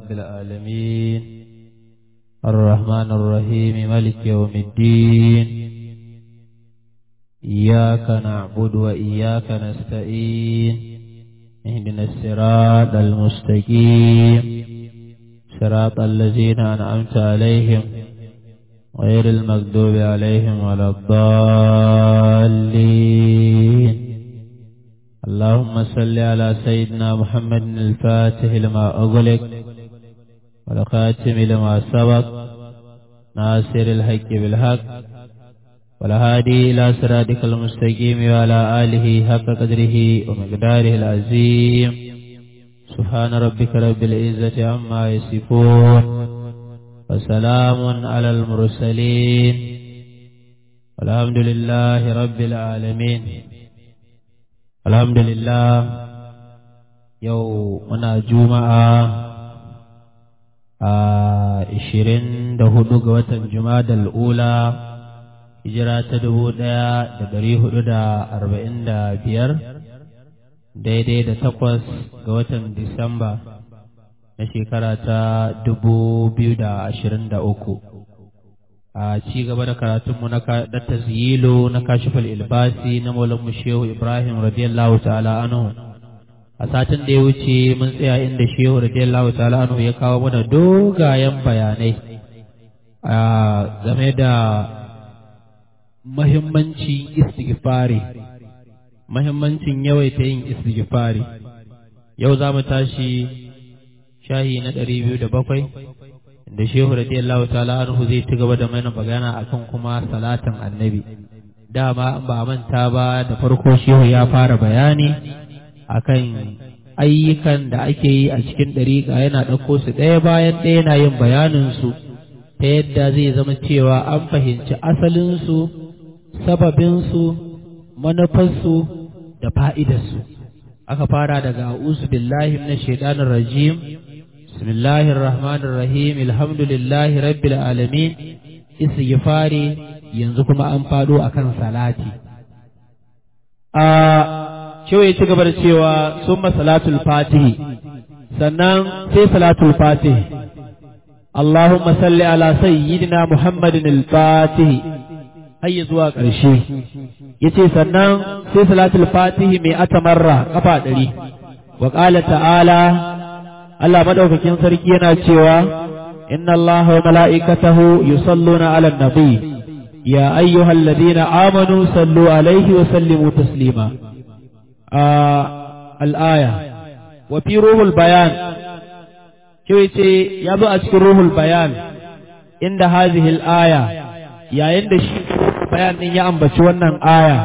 رب العالمين الرحمن الرحيم ملك يوم الدين إياك نعبد وإياك نستعين اهدنا الصراط المستقيم صراط الذين أنعمت عليهم غير المغضوب عليهم ولا الضالين اللهم صل على سيدنا محمد الفاتح لما أغلق والخاتم لما سبق ناصر الحق بالحق والهادي إلى صراطك المستقيم وعلى آله حق قدره ومقداره العظيم سبحان ربك رب العزة عما يصفون وسلام على المرسلين والحمد لله رب العالمين الحمد لله يومنا جمعة ishirin da hudu ga watan Jumadal Ula hijira ta dubu ɗaya da dari hudu da arba'in da biyar daidai da takwas ga watan Disamba na shekara ta dubu biyu da ashirin da uku a ci gaba da karatunmu na tazyilo na kashifal ilbasi na maulanmu shehu Ibrahim radiyallahu ta'ala anhu a satin da ya wuce mun tsaya inda shehu radiyallahu ta'ala anhu ya kawo mana dogayen bayanai a game da mahimmancin istighfari mahimmancin yawaita yin istighfari yau za mu tashi shahi na ɗari biyu da bakwai da shehu radiyallahu ta'ala anhu zai ci gaba da mana magana akan kuma salatin annabi dama ba manta ba da farko shehu ya fara bayani akan ayyukan da ake yi a cikin ɗariƙa yana ɗauko su ɗaya bayan ɗaya yana yin bayaninsu ta yadda zai zama cewa an fahimci asalinsu sababinsu manufarsu da fa'idarsu aka fara daga a'usu billahi na shaidanin rajim bismillahir rahmanir rahim alhamdulillahi rabbil alamin istighfari yanzu kuma an faɗo akan salati a Shehu ya ci gaba da cewa sun salatul fatihi sannan sai salatul fatihi Allahumma salli ala sayyidina Muhammadin al-fatihi har ya zuwa ƙarshe yace sannan sai salatul fatihi mai atamarra kafa ɗari wa qala ta'ala Allah madaukakin sarki yana cewa inna Allah wa mala'ikatahu yusalluna ala nabi ya ayyuhalladhina amanu sallu alaihi wa sallimu taslima al'aya, wa fi ruhul bayan, kyau ce ya zo a cikin ruhul bayan inda hazihil aya, yayin da shi bayan ɗin ya ambaci wannan aya,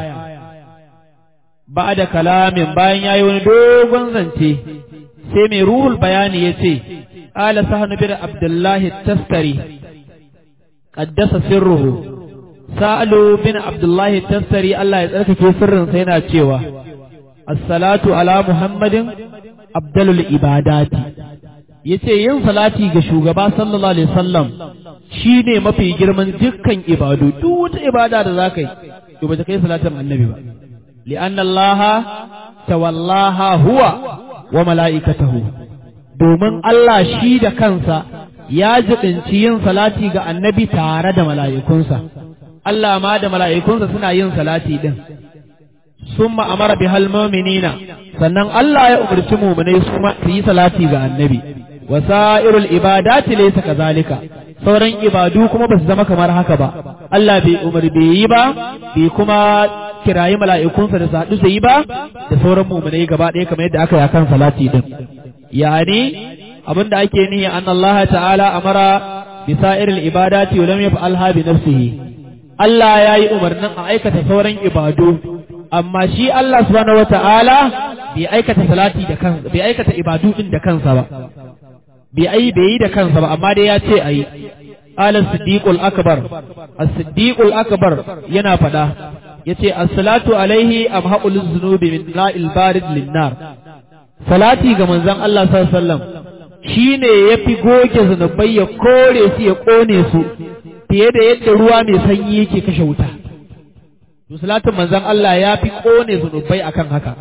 ba da kalamin bayan ya yi wani dogon zance, sai mai ruhul bayani ya ce, ƙala sahanu bin Abdullahi taskari, ƙaddasa sirruhu, sa'alu bin Abdullahi taskari Allah ya tsarkake sirrinsa yana cewa, assalatu ala muhammadin abdalul ibadati yace yin salati ga shugaba sallallahu alaihi wasallam shine mafi girman dukkan ibadu duk wata ibada da zaka yi to ba ta kai salatin annabi ba li'anna allaha tawallaha huwa wa mala'ikatahu domin Allah shi da kansa ya jibinci yin salati ga annabi tare da mala'ikunsa Allah ma da mala'ikunsa suna yin salati din sun ma'amara bi halmominina sannan Allah ya umarci muminai su su yi salati ga annabi wasa'irul ibadati laysa kazalika sauran ibadu kuma ba su zama kamar haka ba Allah bai umar bai yi ba bai kuma kirayi mala'ikunsa da sadu su yi ba da sauran muminai gaba ɗaya kamar yadda aka yi akan salati din yani abinda ake nihi an Allah ta'ala amara bi sa'iril ibadati wa lam yaf'alha bi nafsihi Allah ya yi umarnin a aikata sauran ibadu amma shi Allah subhanahu wata'ala bai aikata salati da kansa bai aikata ibadu din da kansa ba bai ai bai yi da kansa ba amma dai ya ce ayi qala siddiqul akbar as-siddiqul akbar yana fada yace as-salatu alaihi amhaqul dhunubi min la'il barid lin-nar salati ga manzon Allah sallallahu alaihi wasallam shine yafi goge zunubai ya kore su ya kone su fiye da yadda ruwa mai sanyi yake kashe wuta to salatin manzon Allah ya fi kone zunubai akan haka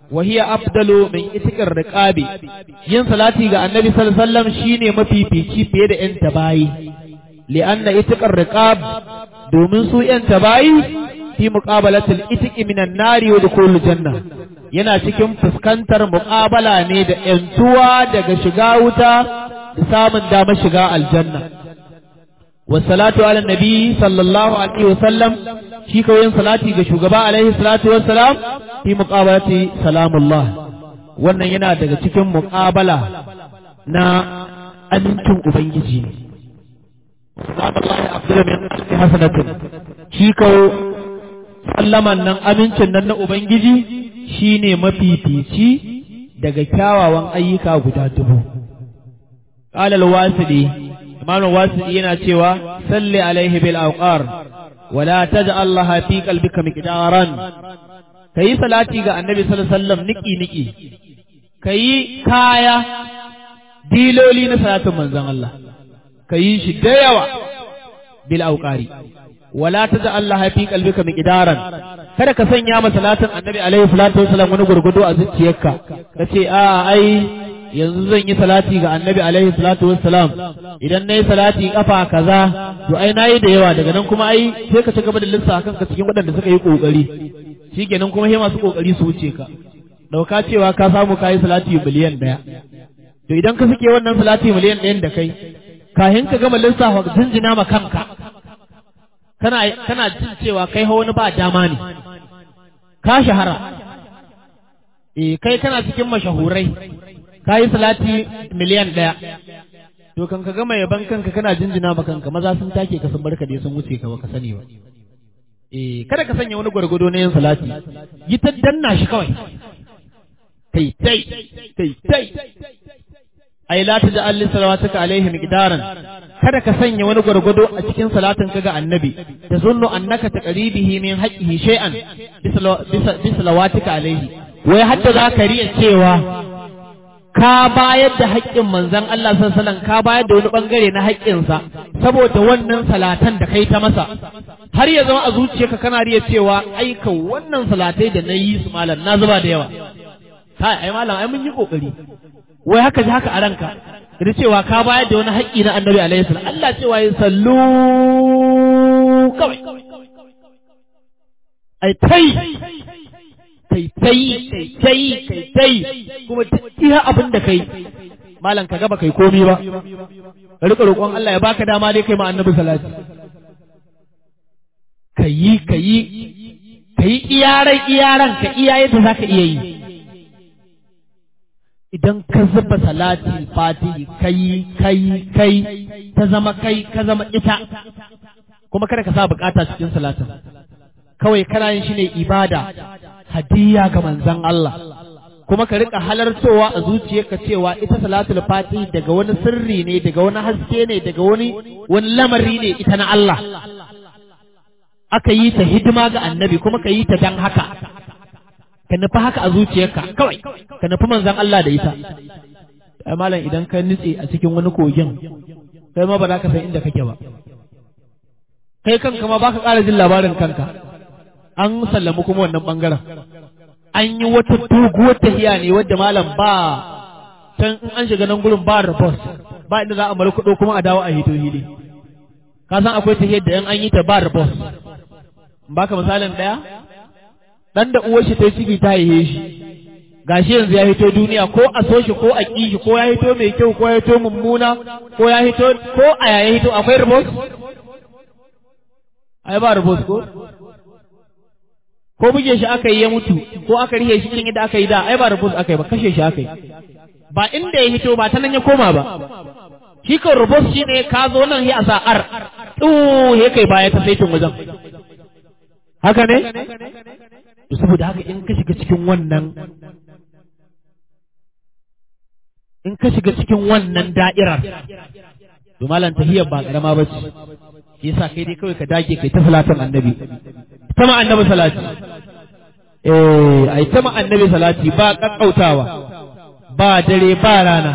wa hiya afdalu min itikar riqabi yin salati ga annabi sallallahu alaihi wasallam shine mafifici fiye da yan tabayi li'anna itikar riqab domin su yan tabayi fi muqabalatil itiki minan nari wa dukhulul janna yana cikin fuskantar muqabala ne da yantuwa daga shiga wuta da samun damar shiga aljanna والصلاة على النبي صلى الله عليه وسلم shi kawai salati ga shugaba alaihi salatu wassalam fi muqabalati salamullah wannan yana daga cikin muqabala na amincin ubangiji ne salamullahi abdul min hasanatin shi kawai sallaman nan amincin nan na ubangiji shine mafifici daga kyawawan ayyuka guda dubu qala al-wasili imam al-wasili yana cewa salli alaihi bil awqar ولا تجعل لها في قلبك مقدارا كي صلاتي ga annabi sallallahu alaihi wasallam niki niki kai kaya diloli na salatin manzon Allah kai shi da yawa bil auqari wala taj'al laha fi qalbika miqdaran kada ka sanya ma salatin annabi alaihi salatu wasallam wani gurgudu a zuciyarka kace a ai yanzu zan yi salati ga annabi alaihi salatu wassalam idan nayi salati kafa kaza to ai nayi da yawa daga nan kuma ai sai ka ci gaba da lissa kanka cikin waɗanda suka yi kokari shikenan kuma sai masu kokari su wuce ka dauka cewa ka samu kayi salati miliyan daya to idan ka suke wannan salati miliyan ɗayan da kai kahin ka gama lissafa jinjina ma kanka kana kana jin cewa kai hawa wani ba dama ne ka shahara eh kai kana cikin mashahurai ka yi salati miliyan ɗaya to kan ka gama yaban kanka kana jinjina ma kanka maza sun take ka sun barka dai sun wuce ka baka sani ba eh kada ka sanya wani gwargwado na yin salati yi ta danna shi kawai kai tai kai tai ai la ta ja'al li salawatuka alaihi miqdaran kada ka sanya wani gwargwado a cikin salatin ka ga annabi ta zunnu annaka taqribihi min haqqihi shay'an bi salawatika alaihi wai hadda za ka riya cewa ka bayar da haƙƙin manzan Allah sallallahu ka bayar da wani bangare na haƙƙinsa saboda wannan salatan da kai ta masa har ya zama a zuciyarka kana riya cewa aika wannan salatai da na yi su malam na zuba da yawa kai ai malam ai mun yi kokari wai haka ji haka a ranka da cewa ka bayar da wani haƙƙi na annabi alaihi salam Allah cewa ya sallu kawai ai tai kai tai kai tai kai tai kuma duk iya abin da kai malam ka gaba kai komi ba ka rika roƙon Allah ya baka dama dai kai ma annabi salati kayi kayi kayi iyaran iyaran ka iya yadda zaka iya yi idan ka zuba salati fatihi kai kai kai ta zama kai ka zama ita kuma kada ka sa bukata cikin salatin kawai kana yin shi ne ibada hadiya ga manzon Allah kuma ka rika halartowa a zuciyarka cewa ita salatul fati daga wani sirri ne daga wani haske ne daga wani wani lamari ne ita na Allah aka yi ta hidima ga annabi kuma ka yi ta dan haka ka nufi haka a zuciyarka kawai ka nufi manzon Allah da ita ai malam idan ka nutse a cikin wani kogin kai ma ba za ka san inda kake ba kai kanka ma baka ƙara jin labarin kanka an sallamu kuma wannan bangaren an yi wata doguwar tafiya ne wadda malam ba can in an shiga nan gurin ba rabos ba inda za a mara kuɗo kuma a dawo a hito hili ka san akwai tafiyar da in an yi ta ba rabos baka misalin ɗaya ɗan da uwar shi ta ciki ta haihe shi gashi yanzu ya hito duniya ko a so shi ko a ƙi shi ko ya hito mai kyau ko ya hito mummuna ko ya hito ko a yaya hito akwai rabos ai ba rabos ko ko buge shi aka yi ya mutu ko aka rihe shi irin yadda aka yi da ai ba rubus aka yi ba kashe shi aka yi ba inda ya hito ba ta nan ya koma ba shi kan rubus shi ne ka zo nan ya sa ar tu ya kai baya ta saitin wajen haka ne to saboda haka in ka shiga cikin wannan in ka shiga cikin wannan da'irar to malam tahiyar ba karama ba ce shi yasa kai dai kawai ka dage kai ta salatin annabi ta ma annabi salati eh ai ta ma annabi salati ba kakkautawa ba dare ba rana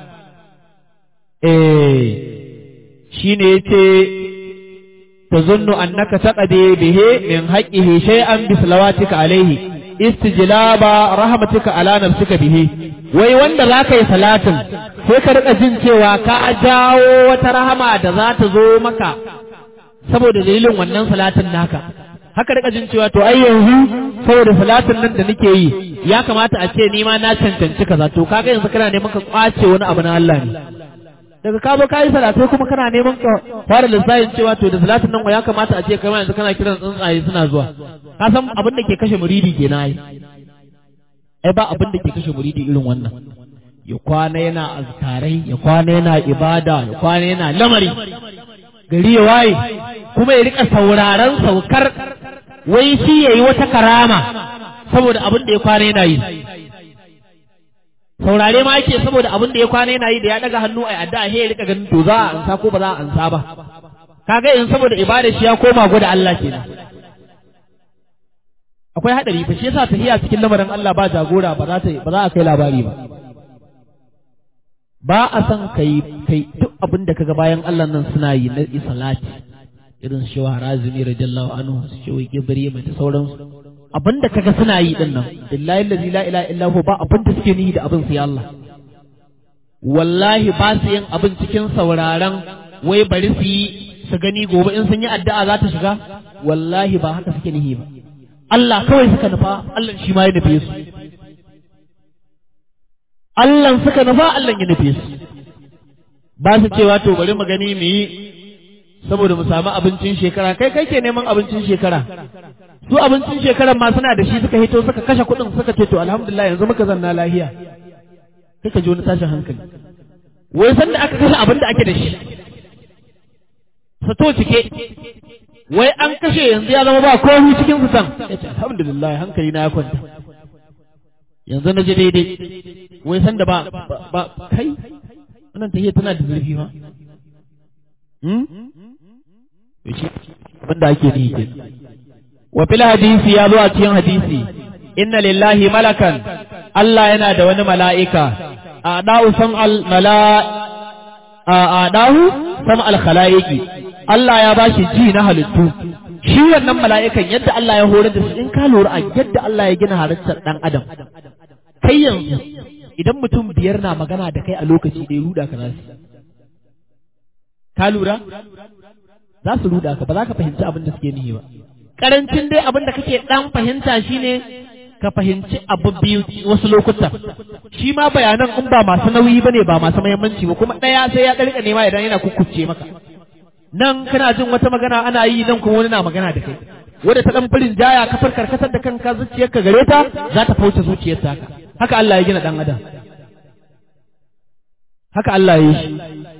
eh shine yace tazunnu annaka taqadi bihi min haqqihi shay'an bi salawatika alayhi istijlaba rahmatika ala nafsika bihi wai wanda za ka yi salatin sai ka rika jin cewa ka jawo wata rahama da za ta zo maka saboda dalilin wannan salatin naka haka rika jin cewa to ai yanzu saboda salatin nan da nake yi ya kamata a ce ni ma na cancanci kaza to kaga yanzu kana neman ka kwace wani abu na Allah ne daga ka zo ka yi salatai kuma kana neman ka fara lissafin cewa to da salatin nan ya kamata a ce kai yanzu kana kiran tsuntsaye suna zuwa ka san abin da ke kashe muridi ke na yi ai ba abin da ke kashe muridi irin wannan ya kwana yana azkarai ya kwana yana ibada ya kwana yana lamari gari ya waye kuma ya rika sauraron saukar wai shi yayi wata karama saboda abin da ya kwana yana yi saurare ma yake saboda abin da ya kwana yana yi da ya daga hannu a addu'a he ya rika ganin to za a ansa ko ba za a ansa ba kaga in saboda ibada shi ya koma gwada Allah kenan akwai hadari fa shi yasa tahiya cikin lamarin Allah ba jagora ba za ta ba za a kai labari ba ba a san kai kai duk abin da kaga bayan Allah nan suna yi na salati irin shi wa razumi radiyallahu anhu shi wa gibri mai da sauransu abin da kaga suna yi din nan billahi allazi la ilaha illa hu ba abin da suke nihi da abin sai Allah wallahi ba su yin abin cikin sauraron wai bari su yi su gani gobe in sun yi addu'a za ta shiga wallahi ba haka suke nihi ba Allah kawai suka nufa Allah shi ma ya nufe su Allah suka nufa Allah ya nufe su ba su cewa to bari mu gani mu yi saboda mu samu abincin shekara kai kai ke neman abincin shekara su abincin shekaran ma suna da shi suka hito suka kashe kuɗin suka ce to alhamdulillah yanzu muka zanna lahiya kai ka ji wani tashin hankali wai san da aka kashe abin da ake da shi sato cike wai an kashe yanzu ya zama ba komai cikin su san ya ce alhamdulillah hankali na ya kwanta yanzu na ji daidai wai san da ba ba kai wannan tahiyya tana da zurfi ma wanda ake ni ke wa fil hadisi ya zo a cikin hadisi inna lillahi malakan Allah yana da wani mala'ika a da'u sam al mala a da'u sam al khalaiqi Allah ya bashi ji na halittu shi wannan mala'ikan yadda Allah ya horar da su in ka lura a yadda Allah ya gina halittar dan adam kai yanzu idan mutum biyar na magana da kai a lokaci da ya ruda ka nasu ka lura za su ruda ka ba za ka fahimci abin da suke nihi ba karancin dai abin da kake dan fahimta shine ka fahimci abu biyu wasu lokuta shi ma bayanan in ba masu nauyi bane ba masu muhimmanci ba kuma daya sai ya karka nema idan yana kukkuce maka nan kana jin wata magana ana yi nan kuma wani na magana da kai wanda ta dan farin jaya ka farkar kasar da kanka zuciyarka gare ta za ta fauce zuciyar ta haka Allah ya gina dan adam haka Allah ya yi shi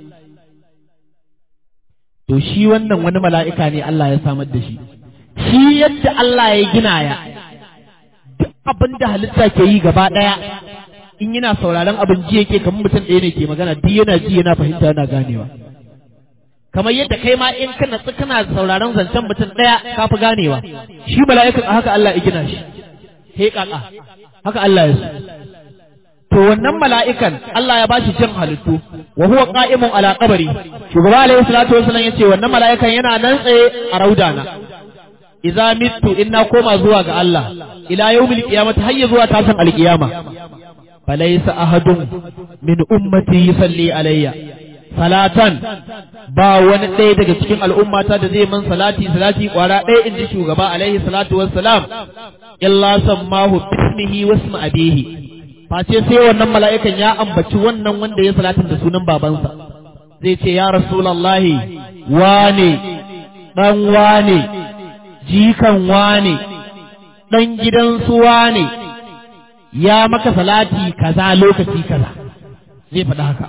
to shi wannan wani mala'ika ne Allah ya samar da shi shi yadda Allah ya gina ya duk abin da halitta ke yi gaba ɗaya in yana sauraron abin ji yake kamar mutum ɗaya ne ke magana duk yana ji yana fahimta yana ganewa kamar yadda kai ma in kana kana sauraron zancen mutum ɗaya ka fi ganewa shi mala'ikan a haka Allah ya gina shi he kaka haka Allah ya so to wannan mala'ikan Allah ya bashi jin halittu wa huwa qa'imun ala qabri shugaba alaihi salatu wasallam yace wannan mala'ikan yana nan tsaye a raudana idza mittu inna koma zuwa ga Allah ila yawmil qiyamati hayya zuwa tashin alqiyama falaysa ahadun min ummati yusalli alayya salatan ba wani ɗaya daga cikin al'ummata da zai man salati salati kwara ɗaya in ji shugaba alaihi salatu wassalam illa sammahu bismihi wasma abihi face sai wannan mala'ikan ya ambaci wannan wanda ya salatin da sunan babansa zai ce ya rasulallahi wane ɗan wane jikan wane ɗan gidansu wane ya maka salati kaza lokaci kaza zai faɗi haka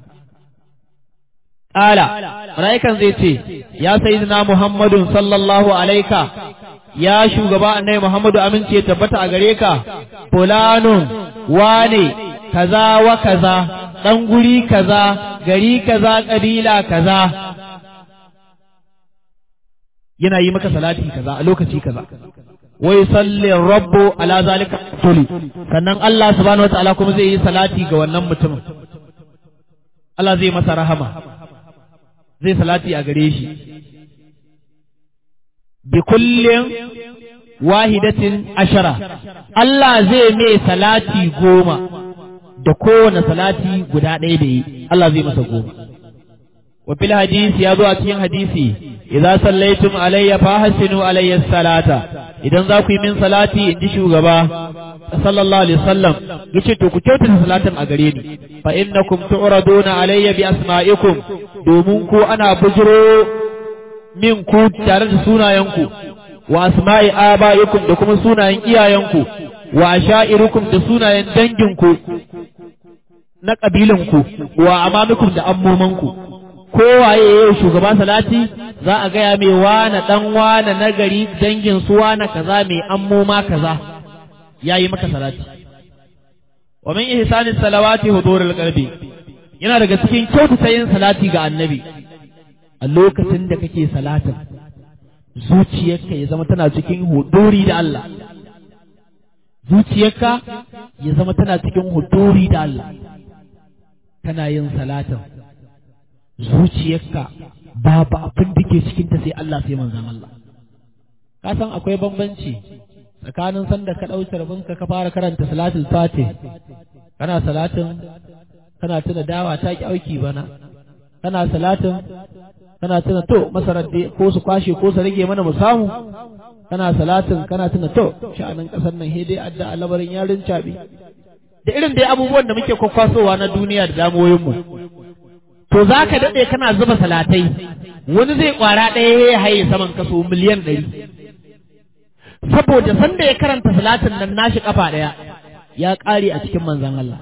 ƙala mala'ikan zai ce ya sayyidina muhammadun sallallahu alaika ya shugaba annai muhammadu amince tabbata a gare ka fulanun wane kaza wa kaza ɗan guri kaza gari kaza ƙabila kaza yana yi maka salati kaza a lokaci kaza wai salli rabbu ala zalika tuli sannan Allah subhanahu wataala kuma zai yi salati ga wannan mutumin Allah zai masa rahama zai salati a gare shi bi kullin wahidatin ashara Allah zai mai salati goma da kowane salati guda ɗaya da yi Allah zai masa goma wa fil hadisi ya zo a cikin hadisi idza sallaitum alayya fa hasinu alayya salata idan za ku yi min salati in ji shugaba sallallahu alaihi wasallam yace to ku kyautata salatin a gare ni fa innakum tu'raduna alayya bi asma'ikum domin ku ana bujiro min ku tare da sunayenku wa asma'i aba'ikum da kuma sunayen iyayenku wa asha'irukum da sunayen danginku na kabilanku wa amamikum da ammomanku kowaye yau shugaba salati za a gaya mai wane dan wane nagari dangin su wane kaza mai ammoma kaza yayi maka salati wa min ihsani salawati hudurul qalbi yana daga cikin kyautata yin salati ga annabi a lokacin da kake salatin zuciyarka ya zama tana cikin huduri da Allah zuciyarka ya zama tana cikin huduri da Allah kana yin salatin zuciyarka babu abin da ke cikinta sai Allah sai manzan Allah ka san akwai bambanci tsakanin sanda ka ɗauki rabinka ka fara karanta salatul fatih kana salatin kana tuna dawa ta ki auki bana kana salatin kana tuna to masarar dai ko su kwashe ko su rage mana mu samu kana salatin kana tuna to sha'anin kasar nan dai adda alabarin yarin cabi da irin dai abubuwan da muke kwakwasowa na duniya da damuwoyin mu to zaka dade kana zuba salatai wani zai kwara ɗaya ya haye saman kaso miliyan ɗari saboda sanda ya karanta salatin nan nashi kafa ɗaya ya ƙare a cikin manzon Allah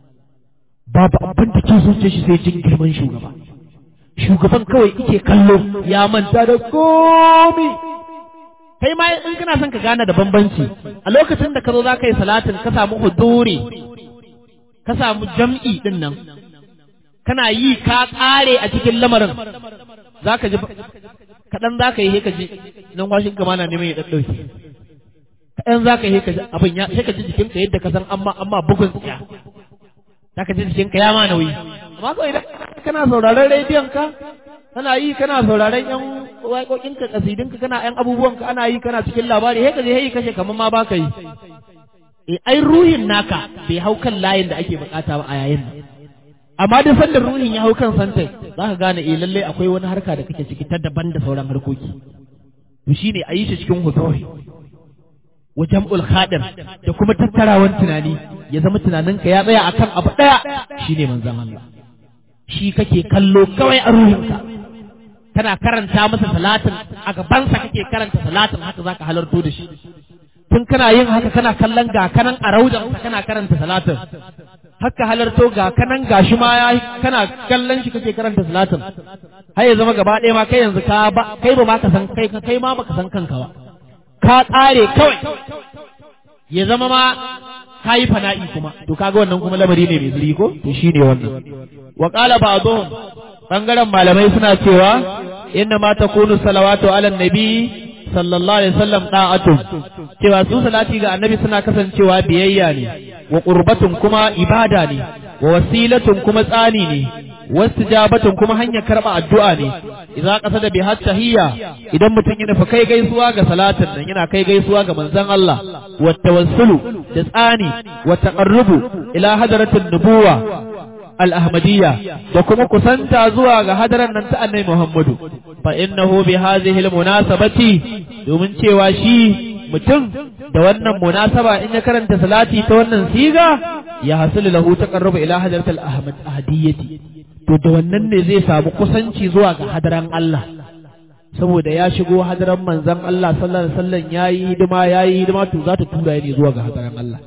babu abin da ke zuciya shi sai jin girman shugaba shugaban kawai ike kallo ya manta da komi kai ma in kana son ka gane da bambanci a lokacin da ka zo za ka yi salatin ka samu huduri ka samu jam'i din nan kana yi ka tsare a cikin lamarin za ka ji kaɗan za ka yi ka ji nan washin gama na neman ya ɗaɗɗauke kaɗan za ka yi ka ji abin ya sai ka ji jikinka yadda ka san amma amma bugun tsiya za ka ji jikinka ya ma nauyi amma kawai idan kana sauraron rediyon ka kana yi kana sauraron yan waƙoƙin ka kasidin ka kana yan abubuwan ka ana yi kana cikin labari sai ka je hey kashe kamar ma baka yi eh ai ruhin naka bai hau kan layin da ake bukata ba a yayin nan amma da sanda ruhin ya hau kan santai za ka gane eh lalle akwai wani harka da kake ciki ta daban da sauran harkoki to shine a yi shi cikin hudori wa jam'ul khadir da kuma tattarawan tunani ya zama tunaninka ya tsaya akan abu daya shine manzon Allah shi kake kallo kawai a ruhinka kana karanta masa salatin a gabansa kake karanta salatin haka zaka halarto da shi tun kana yin haka kana kallon ga kanan a raudan kana karanta salatin haka halarto ga kanan gashi ma ya kana kallon shi kake karanta salatin har ya zama gaba ɗaya ma kai yanzu ka ba kai ba ma ka san kai kai ma baka san kanka ba ka tsare kawai ya zama ma ka yi fana'i kuma to kaga wannan kuma lamari ne mai zuri ko to shine wannan wa qala ba'dhum bangaren malamai suna cewa inna ma takunu salawatu ala nabi sallallahu alaihi wasallam da'atun cewa su salati ga annabi suna kasancewa biyayya ne wa qurbatun kuma ibada ne wa wasilatun kuma tsani ne wastijabatun kuma hanyar karba addu'a ne idza qasada bi tahiyya idan mutum yana fa kai gaisuwa ga salatin nan yana kai gaisuwa ga manzon Allah wa tawassulu da tsani wa taqarrubu ila hadratin nubuwa al-ahmadiyya da kuma kusanta zuwa ga hadaran nan ta annabi Muhammadu fa innahu bi hadhihi al-munasabati domin cewa shi mutum da wannan munasaba in ya karanta salati ta wannan siga ya hasulu lahu taqarrubu ila hadratil ahmad ahadiyyati to da wannan ne zai samu kusanci zuwa ga hadaran Allah saboda ya shigo hadaran manzon Allah sallallahu alaihi wasallam yayi hidima yayi hidima to za ta tura ne zuwa ga hadaran Allah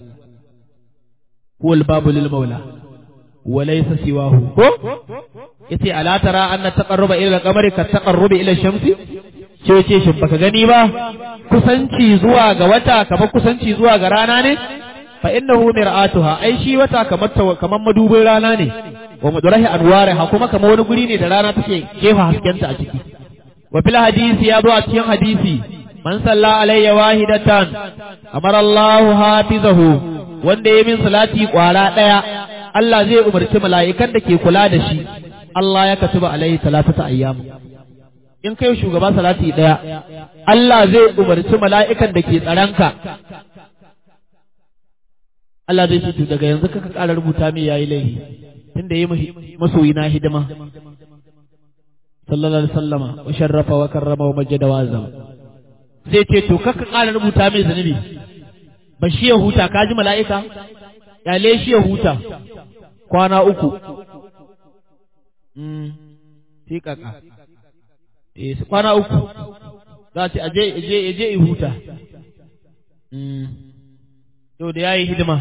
huwal babu lil maula wa laysa siwahu ko yace ala tara anna taqarruba ila al-qamari ka taqarrubi ila shamsi ce ce shin baka gani ba kusanci zuwa ga wata kamar kusanci zuwa ga rana ne fa innahu mir'atuha ai shi wata kamar kamar madubin rana ne wa mudarahi anwariha kuma kamar wani guri ne da rana take jefa haskenta a ciki wa fil hadisi ya zo a cikin hadisi man salla alayya wahidatan amara Allah hafizahu wanda ya min salati kwara daya Allah zai umarci mala'ikan da ke kula da shi Allah ya katuba alayhi salatata ayyam in kai shugaba salati ɗaya Allah zai umarci mala'ikan da ke tsaranka Allah zai ce daga yanzu kaka ƙara rubuta mai yayi laifi tunda yi masoyi na hidima sallallahu alaihi wasallama wa sharrafa wa karrama wa majjada wa azama zai ce to kaka ƙara rubuta mai zunubi ba shi ya huta ka ji mala'ika yale shi ya huta kwana uku sai kaka eh kwana uku za ce aje aje aje i huta to da yayi hidima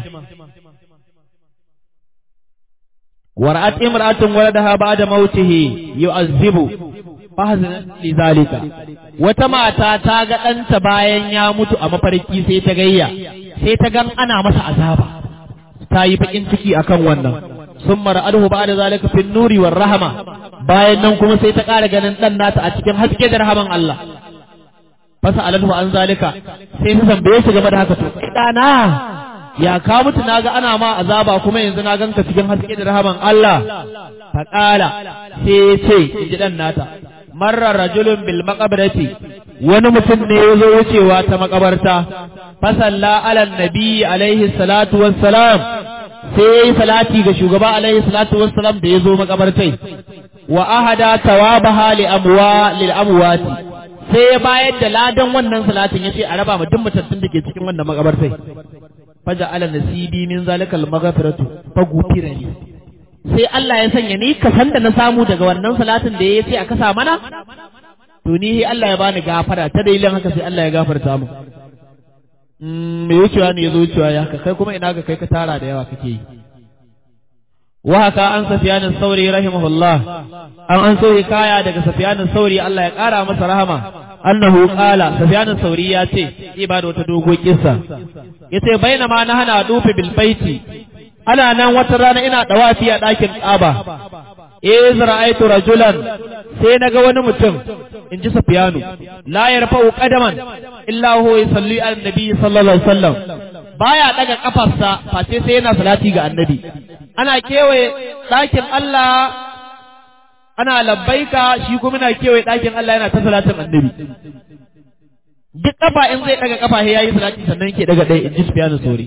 wara'at imra'atun waladaha ba'da mautihi yu'azzibu fahzan lidhalika wata mata ta ga ɗanta bayan ya mutu a mafarki sai ta gayya sai ta gan ana masa azaba ta yi bakin ciki akan wannan sun mara adhu ba'da zalika fin nuri war rahama bayan nan kuma sai ta ƙara ganin ɗan nata a cikin haske da rahaman Allah fasa alahu an zalika sai ta tambaye shi game da haka to ɗana ya ka mutu naga ana ma azaba kuma yanzu na ganka cikin haske da rahaman Allah faƙala sai ya ce in ji ɗan nata marra rajulun bil maqabarati wani mutum ne ya zo wucewa ta makabarta fasalla ala nabi alaihi salatu wassalam sai ya yi salati ga shugaba alaihi salatu wassalam da ya zo makabartai wa ahada tawabaha li amwa lil amwati sai ya bayar da ladan wannan salatin yace a raba ma duk mutattun da ke cikin wannan makabartai faja ala nasibi min zalikal maghfiratu fa gufira li sai Allah ya sanya ni ka san da na samu daga wannan salatin da ya ce a kasa mana to ni Allah ya bani gafara ta dalilin haka sai Allah ya gafarta mu me wucewa ne ya zo wucewa ya haka kai kuma ina ga kai ka tara da yawa kake yi wa haka an safiyanin sauri rahimahullah an an so kaya daga safiyanin sauri Allah ya kara masa rahama annahu qala safiyanin sauri ya ce ibada wata dogo kissa yace bainama na hana dufi bil baiti ana nan wata rana ina dawafi a ɗakin ƙaba iz ra'aytu rajulan sai naga wani mutum in ji Sufyanu la yarfa'u qadaman illa huwa yusalli ala nabi sallallahu alaihi wasallam baya daga kafarsa face sai yana salati ga annabi ana kewaye ɗakin Allah ana labbaika shi kuma na kewaye ɗakin Allah yana ta salatin annabi duk kafa in zai daga kafa sai yayi salati sannan yake daga ɗaya in ji Sufyanu sauri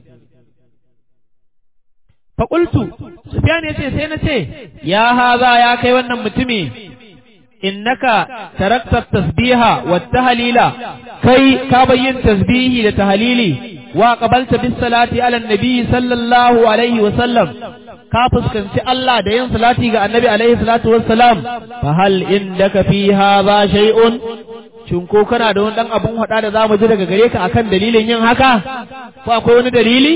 faƙultu Sufyan ya ce sai na ce ya haza ya kai wannan mutumi innaka tarakta tasbiha wa tahlila kai ka bayyin tasbihi da tahlili wa qabalta bis salati ala nabi sallallahu alaihi wa sallam ka fuskanci Allah da yin salati ga annabi alaihi salatu wassalam fa hal indaka fi hadha shay'un shin ko kana da wani dan abun hada da zamu ji daga gare ka akan dalilin yin haka ko akwai wani dalili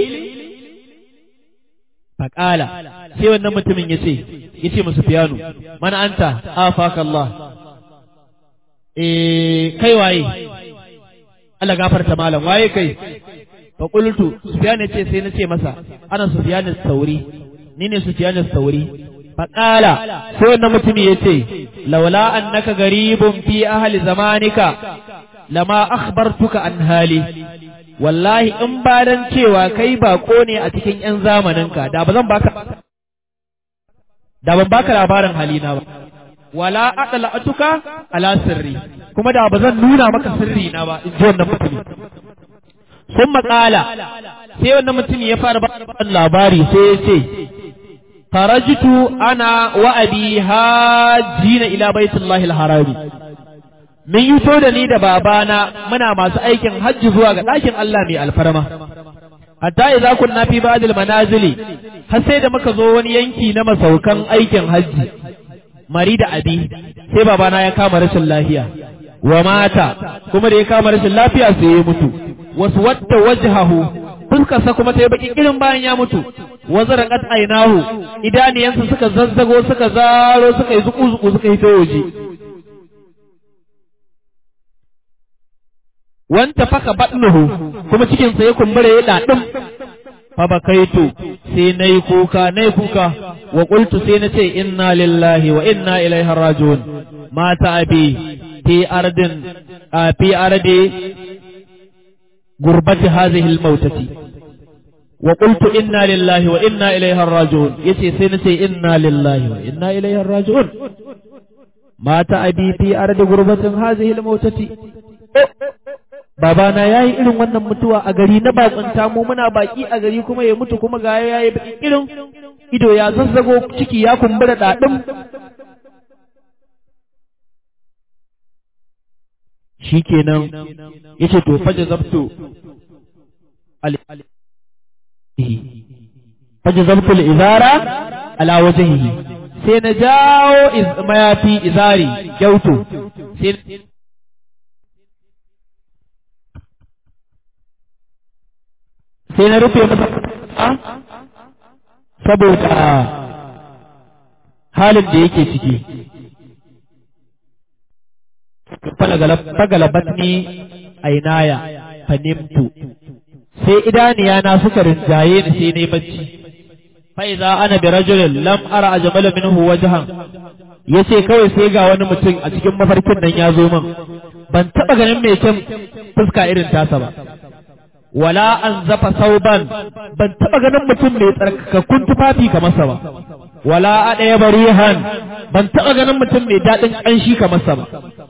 faƙala sai wannan mutumin ya ce ya ce musu fiyanu mana anta afaka Allah eh kai waye Allah gafarta malam waye kai fa qultu sufyan ya ce sai na ce masa ana sufyan sauri ni ne sufyan sauri faƙala sai wannan mutumin ya ce laula annaka garibun fi ahli zamanika lama akhbartuka an hali wallahi in ba dan cewa kai bako ne a cikin ‘yan zamaninka, da ba zan baka, da ban baka labarin halina ba, wala aɗala atuka ala sirri, kuma da ba zan nuna maka sirri na ba, in ji wannan mutumi. Sun maƙala, sai wannan mutumi ya fara ba labari sai ya ce, Farajitu ana wa'abi hajjina ila baitullahi al-harami. mun yi so da ni da babana muna masu aikin hajji zuwa ga ɗakin Allah mai alfarma. Hatta idza kunna fi ba'dil manazili har sai da muka zo wani yanki na masaukan aikin hajji. Mari da abi sai babana ya kama rashin lafiya. Wa mata kuma da ya kama rashin lafiya sai ya mutu. Wasu wata wajhahu fuskarsa kuma ta yi baki irin bayan ya mutu. Wazara qat ainahu idaniyansa suka zazzago suka zaro suka yi zuku-zuku suka hito waje. wanta faka batnuhu kuma cikinsa ya kumbura ya daɗin fa bakaitu sai nayi kuka nayi kuka wa qultu sai na ce inna lillahi wa inna ilaihi rajiun mata abi fi ardin fi ardi gurbati hadhihi almautati wa qultu inna lillahi wa inna ilaihi rajiun yace sai na ce inna lillahi wa inna ilaihi rajiun mata abi fi ardi gurbatin hazihi al-mautati babana yayi irin wannan mutuwa a gari na bakunta mu muna baki a gari kuma ya mutu kuma ga yayi baki irin ido ya zazzago ciki ya kumbura dadin shikenan yace to faja zabtu faja zabtu al-izara ala wajhihi sai na jawo mayafi izari gyauto sai sai na rufe masa saboda halin da yake ciki fagalabat ni ainaya fanimtu sai idaniya na suka rinjaye ni sai na yi bacci fa'iza ana bi rajulin lam ara ajmala minhu wajhan yace kawai sai ga wani mutum a cikin mafarkin nan ya zo min ban taba ganin mai kyan fuska irin tasa ba wala an zafa sauban ban taba ganin mutum mai tsarkakakkun tufafi kamar sa ba wala a ɗaya barihan ban taba ganin mutum mai daɗin ƙanshi kamar sa ba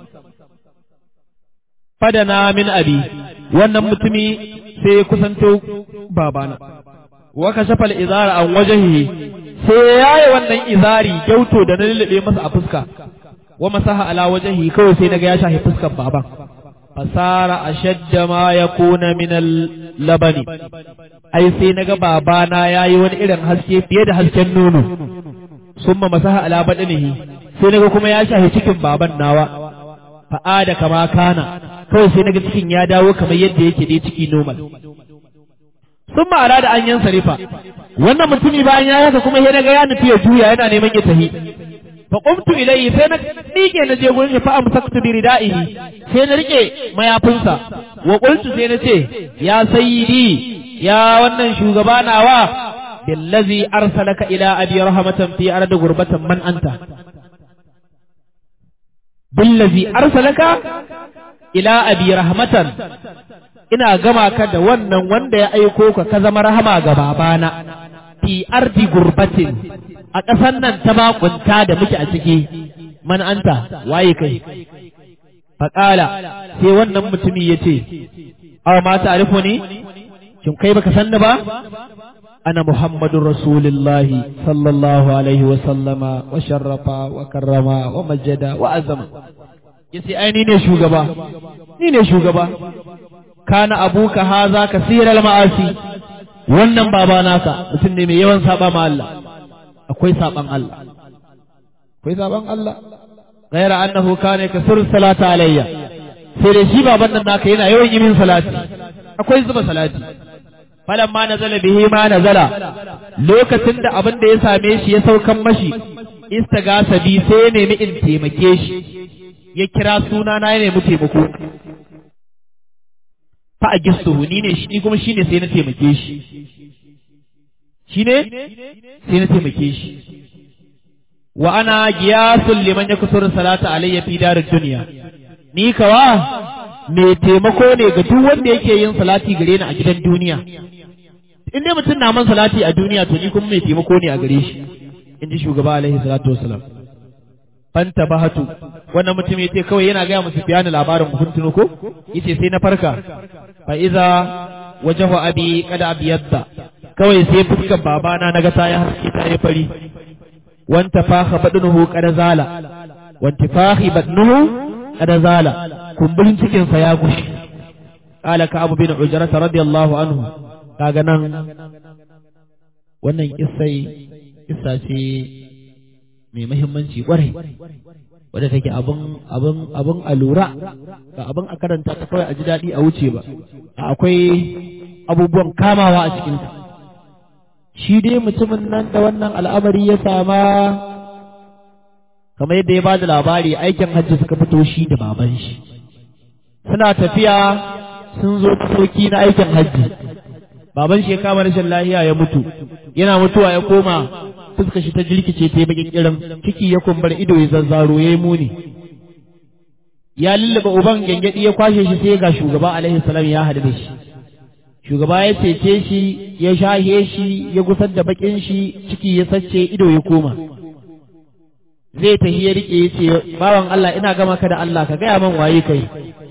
fadana min abi wannan mutumi sai ya kusanto babana wa kashafa al-izara an wajhihi sai yayi wannan izari gyauto da na lullube masa a fuska wa masaha ala wajhihi kawai sai naga ya shafi fuskar baban fasara ashadda ma yakuna min al-labani ai sai naga babana yayi wani irin haske fiye da hasken nono summa masaha ala badanihi sai naga kuma ya shafi cikin baban nawa fa'ada kama kana kawai sai naga cikin ya dawo kamar yadda yake dai ciki normal sun ma'ana da an yan sarifa wannan mutumi bayan ya haka kuma sai naga ya nufi ya juya yana neman ya tahi fa qumtu ilayhi sai na dike na je gurin fa amsaktu bi ridaihi sai na rike mayafinsa wa qultu sai na ce ya sayyidi ya wannan shugaba nawa billazi arsalaka ila abi rahmatan fi ardi gurbatan man anta billazi arsalaka ila abi rahmatan ina gama ka da wannan wanda ya aiko ka ka zama rahama ga babana fi ardi gurbatin a ƙasan nan ta makunta da muke a ciki man anta waye kai faƙala sai wannan mutumi ya ce aw ma ta'rifu ni shin kai baka san ni ba ana muhammadun rasulullahi sallallahu alaihi wa sallama wa sharrafa wa karrama wa majjada wa azama yace ai ni ne shugaba ni ne shugaba kana abuka haza kasiral ma'asi wannan baba naka mutum ne mai yawan saba ma Allah akwai saban Allah akwai saban Allah ghaira annahu kana kasur salata alayya sai da shi baban nan naka yana yawan yi min salati akwai zuba salati falamma nazala bihi ma nazala lokacin da abin da ya same shi ya saukan mashi istagasa bi sai ya nemi in taimake shi ya kira suna na ya nemi taimako fa a gistuhu ni ne shi kuma shine sai na taimake shi shine sai na taimake shi wa ana giyasul liman yakusur salata alayya fi darid dunya ni kawa mai taimako ne ga duk wanda yake yin salati gare ni a gidan duniya in dai mutum na man salati a duniya to ni kuma mai taimako ne a gare shi in ji shugaba alaihi salatu wasalam fanta bahatu wannan mutum ya ce kawai yana gaya musu biyani labarin mukuntunu ko yace sai na farka fa iza wajahu abi kada abiyadda kawai sai fuskar babana naga ta yi haske ta yi fari wanta faha badnuhu kada zala wanta fahi badnuhu kada zala kumburin cikin sa ya gushi qala ka abu bin ujrata radiyallahu anhu kaga nan wannan kissai kissa ce mai mahimmanci kwarai wadda take abin abin abin a lura ba abin a karanta ta kawai a ji daɗi a wuce ba akwai abubuwan kamawa a cikinsa shi dai mutumin nan da wannan al'amari ya sama kamar yadda ya ba da labari aikin hajji suka fito shi da baban shi suna tafiya sun zo soki na aikin hajji baban shi ya kama rashin lahiya ya mutu yana mutuwa ya koma fuska shi ta jirkice ta yi bakin kiran ciki ya kumbar ido ya zazzaro ya yi muni ya lullaba uban gyangyaɗi ya kwashe shi sai ga shugaba alaihi salam ya haɗu da shi shugaba ya cece shi ya shahe shi ya gusar da bakin shi ciki ya sace ido ya koma zai tafi ya rike ya ce bawan Allah ina gama ka da Allah ka gaya man waye kai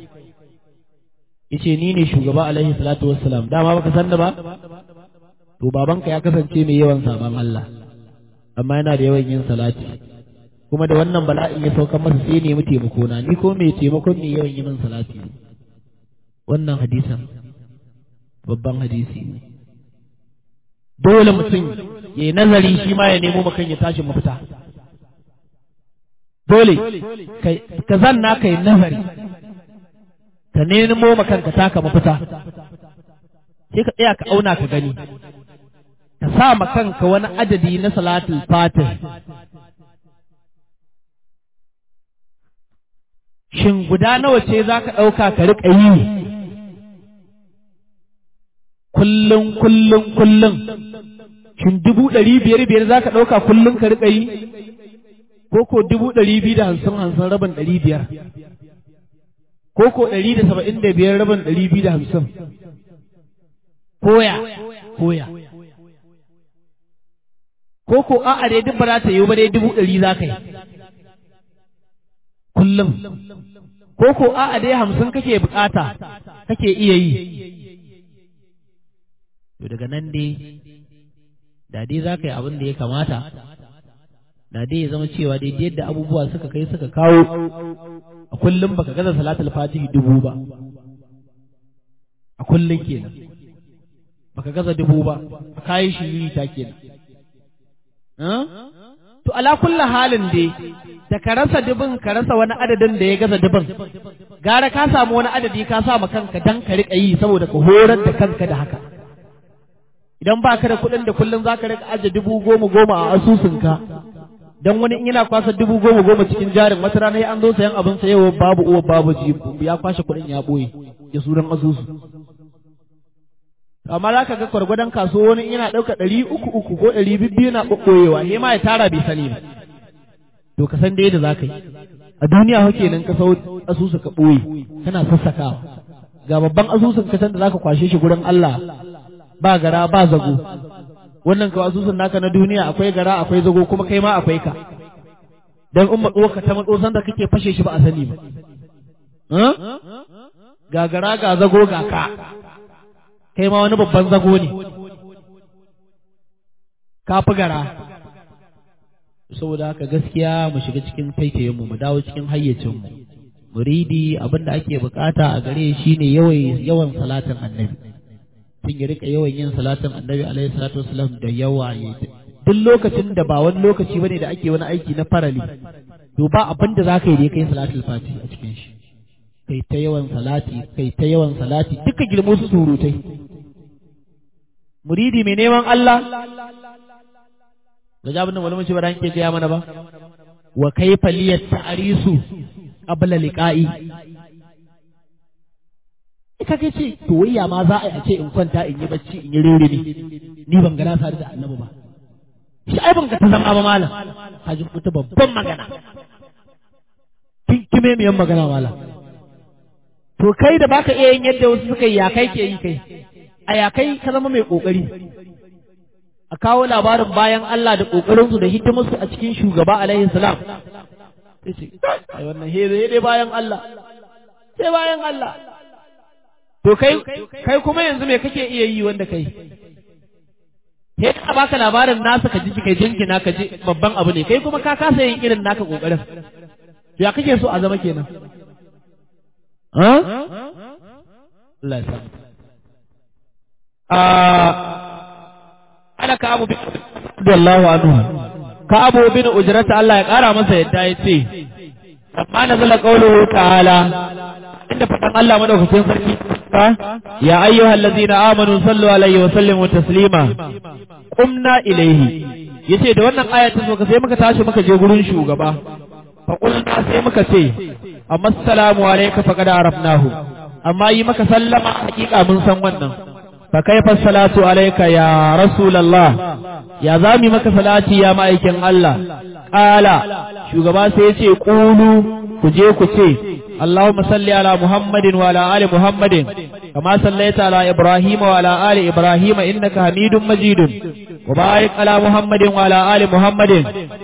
yace ni ne shugaba alaihi salatu wassalam dama baka san da ba to babanka ya kasance mai yawan saban Allah amma yana da yawan yin salati kuma da wannan bala'in ya sauka masa sai nemi taimako na ni ko mai taimakon mai yawan yi min salati ne wannan hadisan babban hadisi ne dole mutum ya yi nazari shi ma ya nemo makan ya tashi mafita dole ka zanna ka yi nazari ka nemo makan ka taka mafita sai ka tsaya ka auna ka gani ka sa ma kanka wani adadi na salatul fatih shin guda nawa ce za ka ɗauka ka riƙa yi kullum kullum kullum shin dubu ɗari biyar biyar za ka ɗauka kullum ka riƙa yi ko ko dubu ɗari biyu da hamsin hamsin rabin ɗari biyar ko ko ɗari da saba'in da biyar rabin ɗari biyu da hamsin koya koya ko ko a'a dai duk ba za ta yi ba dai dubu ɗari za ka yi kullum ko ko a'a dai hamsin kake bukata kake iya yi to daga nan dai da dai za ka yi abin da ya kamata da dai ya zama cewa dai yadda abubuwa suka kai suka kawo a kullum baka gaza salatul fatihi dubu ba a kullum kenan baka gaza dubu ba a kayi shiri ta kenan to ala kulli halin dai da ka rasa dubin ka rasa wani adadin da ya gaza dubin gara ka samu wani adadi ka sa ma kanka dan ka riƙa yi saboda ka horar da kanka da haka idan ba ka da kuɗin da kullum za ka riƙa aje dubu goma goma a asusunka dan wani in yana kwasa dubu goma goma cikin jarin wata rana an zo sayan abin sayewa babu uwa babu ji ya kwashe kuɗin ya ɓoye ya sunan asusu amma za ka ga gwargwadon kaso wani yana ɗauka ɗari uku uku ko ɗari bibbiyu na ɓoyewa he ma ya tara bai sani ba to ka san da yadda za ka yi a duniya hake nan ka sau asusu ka ɓoye kana sassakawa ga babban asusun ka san da za ka kwashe shi gurin Allah ba gara ba zago wannan ka asusun naka na duniya akwai gara akwai zago kuma kai ma akwai ka dan in matso ka ta matso san da kake fashe shi ba a sani ba ga gara ga zago ga ka kai ma wani babban zago ne ka fi gara saboda haka gaskiya mu shiga cikin taitayenmu mu dawo cikin hayyacinmu muridi abin da ake bukata a gare shi ne yawan salatin annabi tun ya rika yawan yin salatin annabi alaihi salatu wasalam da yawa ya duk lokacin da ba wani lokaci bane da ake wani aiki na farali to ba abin da zaka yi da kai salatul fati a cikin shi kai ta yawan salati kai ta yawan salati duka girmo su surutai muridi mai neman Allah ga jabin da malamin shi ba ke gaya mana ba wa kaifa liyat ta'risu qabla liqa'i ita ke ce to wayya ma za a yi a ce in kwanta in yi bacci in yi rere ne ni ban ga na sadu da annabi ba shi ai ban ga ta zama ba malam haji wata babban magana kin kime miyan magana malam to kai da baka iya yin yadda wasu suka yi ya kai ke yi kai a ya kai ka zama mai kokari a kawo labarin bayan Allah da kokarinsu da hidimarsu a cikin shugaba alaihi salam sai ce ai wannan he dai bayan Allah sai bayan Allah to kai kai kuma yanzu me kake iya yi wanda kai he ka baka labarin nasa ka ji kai jinkina ka ji babban abu ne kai kuma ka kasa yin irin naka kokarin to ya kake so a zama kenan ha Allah ya sa ana ka abu bin Allahu anhu ka abu bin ujrata Allah ya kara masa yadda ya ce amma nazala qawluhu ta'ala inda fadan Allah madaukakin sarki ya ayyuhal ladzina amanu sallu alaihi wa sallimu taslima qumna ilaihi yace da wannan aya ta zo sai muka tashi muka je gurin shugaba fa qulna sai muka ce amma assalamu alayka faqad arafnahu amma yi maka sallama hakika mun san wannan fa kaifa salatu alayka ya rasulullah ya zami maka salati ya ma'aikin Allah qala shugaba sai ya ce qulu ku je ku ce اللهم صل على محمد وعلى آل محمد كما صليت على إبراهيم وعلى آل إبراهيم إنك حميد مجيد وبارك على محمد وعلى آل محمد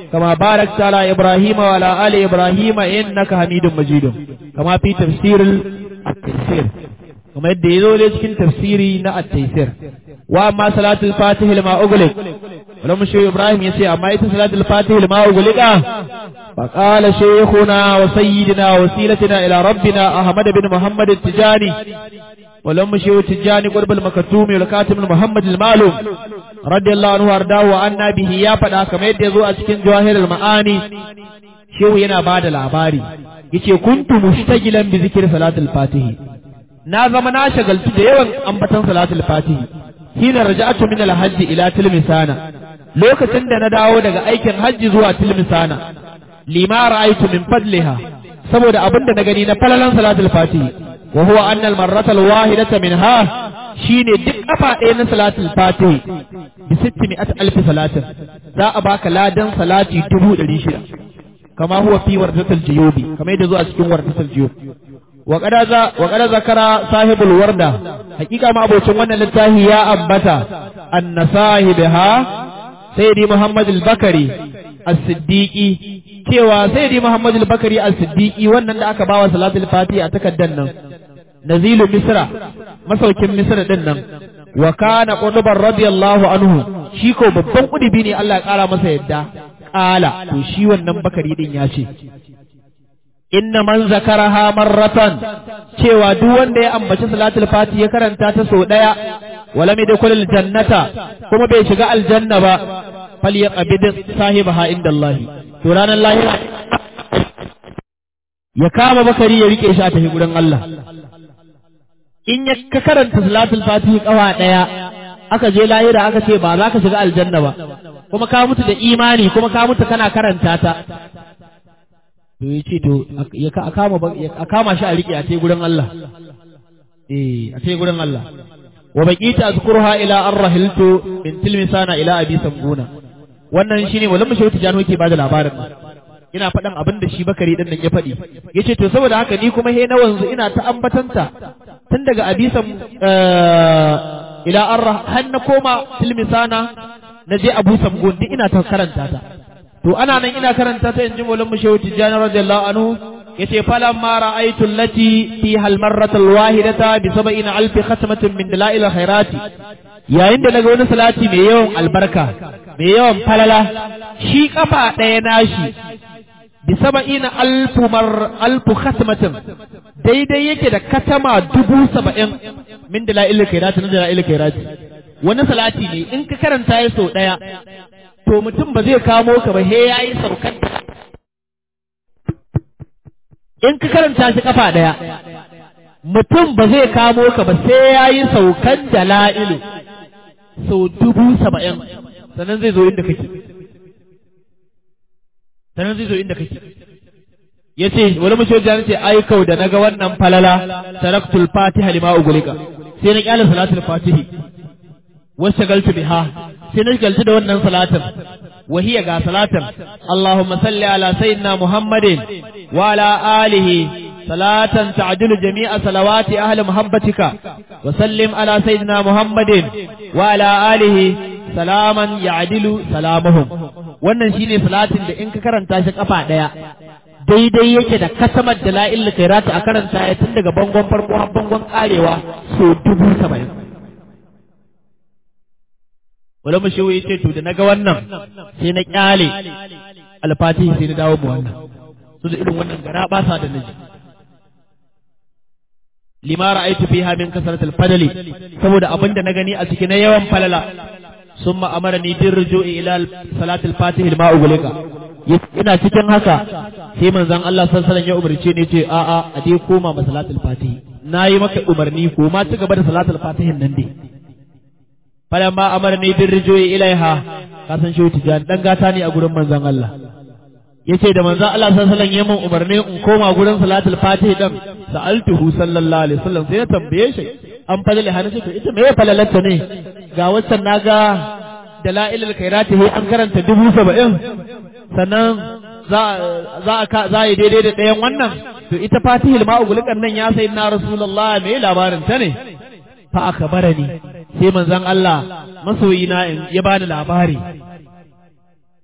كما باركت على إبراهيم وعلى آل إبراهيم إنك حميد مجيد كما في تفسير التفسير كما يدي ذولي cikin tafsiri na at-taysir wa amma salatul fatih lima ughliq ولم شيء إبراهيم يسي أما إيت صلاة الفاتح لما أغلق فقال شيخنا وسيدنا وسيلتنا إلى ربنا أحمد بن محمد التجاني ولم شيء التجاني قرب المكتوم والكاتم المحمد المعلوم رضي الله عنه وارضاه وعنا به يا فدا كما يدي زو أسكن جواهر المعاني شيخ ينا بعد العباري yace kuntu mushtagilan bi zikri salatul fatih na zama na shagaltu da yawan ambatan salatul fatih hina raja'atu min al-hajj ila tilmisana lokacin da na dawo daga aikin hajji zuwa tilmisana lima ra'aytu min fadliha saboda abinda na gani na falalan salatul fatih wa huwa anna al-marrata al-wahidata minha shine duk kafa ɗaya na salatul fatih bi 600 alf salatin za a baka ladan salati dubu ɗari shida kama huwa fi wardatul juyubi kamar yadda zuwa cikin wardatul juyubi wa kada zakara sahibul warda hakika ma abocin wannan littafi ya ambata anna sahibaha sayyidi muhammad al-bakari as-siddiqi cewa sayyidi muhammad al-bakari as-siddiqi wannan da aka bawa salatul fati a takaddan nan nazilu misra masaukin misra din nan wa kana qudban radiyallahu anhu shi ko babban kudubi ne Allah ya kara masa yadda kala to shi wannan bakari din ya ce inna man zakaraha marratan cewa duk wanda ya ambaci salatul fati ya karanta ta sau daya wala mai dakulul jannata kuma bai shiga aljanna ba fal yaqbid sahibaha inda Allah to ranar lahira ya kama bakari ya rike shi a tafi gurin Allah in ya ka karanta salatul fati kawa daya aka je lahira aka ce ba za ka shiga aljanna ba kuma ka mutu da imani kuma ka mutu kana karanta ta to ya ce to ya kama shi a riƙe a ce gurin Allah eh a ce gurin Allah wa baqita azkurha ila arrahiltu min tilmisana ila abi samguna wannan shine wallahi shi wata jano ke bada labarin ina faɗan abin da shi bakari din nan ya faɗi yace to saboda haka ni kuma he na wanzu ina ta ambatanta tun daga abi sam ila arrah har na koma tilmisana na je abu samgun duk ina ta karanta ta to ana nan ina karanta ta inji maulan mu shehu tijjani radiyallahu anhu yace falan ma ra'aytu allati fi hal marratal wahidata bi sab'ina alf khatmatin min dalail khairati yayin da naga wani salati mai yawan albarka mai yawan falala shi kafa ɗaya nashi bi sab'ina alf mar alf khatmatin daidai yake da katama dubu saba'in min dalail khairati na dalail khairati wani salati ne in ka karanta ya sau ɗaya to mutum ba zai kamo ka ba he yayi saukan in ka karanta shi kafa daya mutum ba zai kamo ka ba sai yayi saukan dala'ilu sau dubu saba'in sannan zai zo inda kake sannan zai zo inda kake ya ce wani mace wajen ce ai kau da naga wannan falala taraktul fatiha lima ugulika sai na kyale salatul fatihi wasu galtu biha sai na galtu da wannan salatin wahiya ga salatin Allahumma salli ala sayyidina Muhammadin wa ala alihi salatan ta'dilu jami'a salawati ahli muhabbatika wa sallim ala sayyidina Muhammadin wa ala alihi salaman ya'dilu salamuhum wannan shine salatin da in ka karanta shi kafa daya daidai yake da kasamar da la'il kairata a karanta ya tun daga bangon farko har bangon karewa so dubu saba'in wala mu shehu yace to da naga wannan sai na kyale alfatihi sai na dawo mu wannan su da irin wannan gara ba sa da naji lima ra'aytu fiha min kasratil fadli saboda abinda na gani a cikin na yawan falala summa amarani bir ruju'i ila salatil fatihi ma ugulika ina cikin haka sai manzon Allah sallallahu alaihi ya umarce ni ce a a a dai koma ma salatul fatihi nayi maka umarni ko ma ci gaba da salatul fatihin nan dai falamma amarni bir ruju'i ilaiha ka san shi tijan dan gata ne a gurin manzon Allah yace da manzon Allah sallallahu alaihi wasallam ya umarni in koma gurin salatul fatihi dan sa'altuhu sallallahu alaihi wasallam sai ya tambaye shi an falale hana ce to ita me falalanta ne ga waccan naga dalailul khairati an karanta dubu saba'in sannan za a yi daidai da ɗayan wannan to ita fatihil ma'ugulukan nan ya sai na rasulullah me labarin ta ne fa aka bara ni sai manzon Allah masoyi na ya bani labari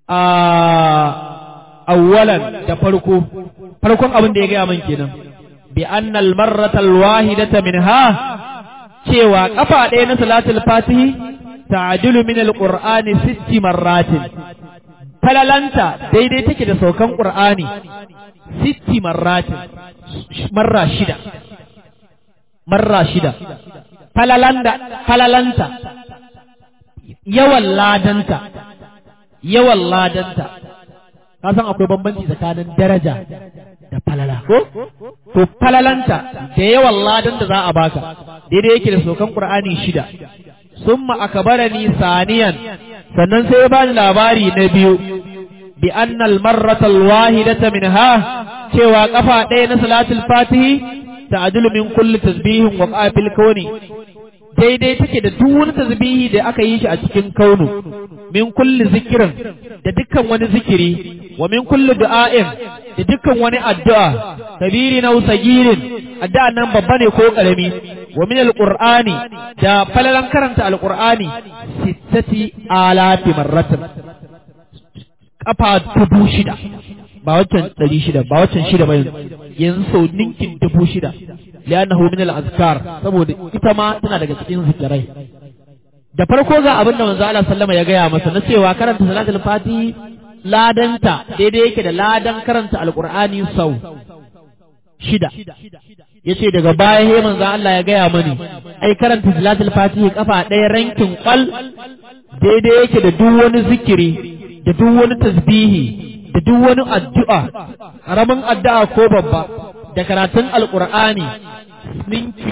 a awwalan da farko farkon abin da ya gaya man kenan bi annal marratal wahidata minha cewa kafa ɗaya na salatul fatihi ta'dilu min alqur'ani sitti marratin falalanta daidai take da saukan qur'ani sitti marratin marra shida marra shida falalanda falalanta yawan ladanta yawan ladanta ka san akwai bambanci tsakanin daraja da falala ko to falalanta da yawan ladan da za a baka daidai yake da sokan qur'ani shida summa akbarani saniyan sannan sai ya bani labari na biyu bi anna al marrata al wahidata minha cewa kafa ɗaya na salatul fatihi ta'dilu min kulli tasbihin wa qafil kawni daidai take da duk wani tasbihi da aka yi shi a cikin kaunu min kulli zikirin da dukkan wani zikiri wa min kulli du'a'in da dukkan wani addu'a kabiri na usagirin addu'a nan babba ne ko karami wa min alqur'ani da falalan karanta alqur'ani sittati alati marratan kafa dubu shida ba waccan ɗari shida ba waccan shida ba yanzu sau ninkin dubu shida li'annahu min al-azkar saboda ita ma tana daga cikin zikirai da farko ga abin da manzo Allah sallama ya gaya masa na cewa karanta salatul fatihi ladanta daidai yake da ladan karanta alqur'ani sau shida yace daga baya he manzo Allah ya gaya mani ai karanta salatul fatihi kafa ɗaya rankin kwal daidai yake da duk wani zikiri da duk wani tasbihi da duk wani addu'a ƙaramin addu'a ko babba da karatun alƙur'ani ninki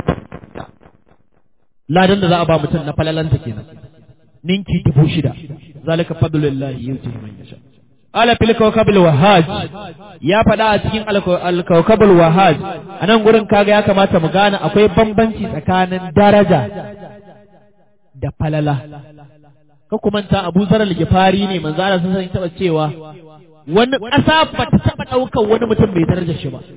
ladan da za a ba mutum na falalanta kenan ninki dubu shida zalika fadlullahi yuti man yasha ala fil kawkabil wahaj ya faɗa a cikin al-kawkabil wahaj anan gurin kaga ya kamata mu gane akwai bambanci tsakanin daraja da falala ka kumanta Abu Zar al-Gifari ne manzo Allah sun san taba cewa wani ƙasa ba ta taba ɗaukar wani mutum bai darajar shi ba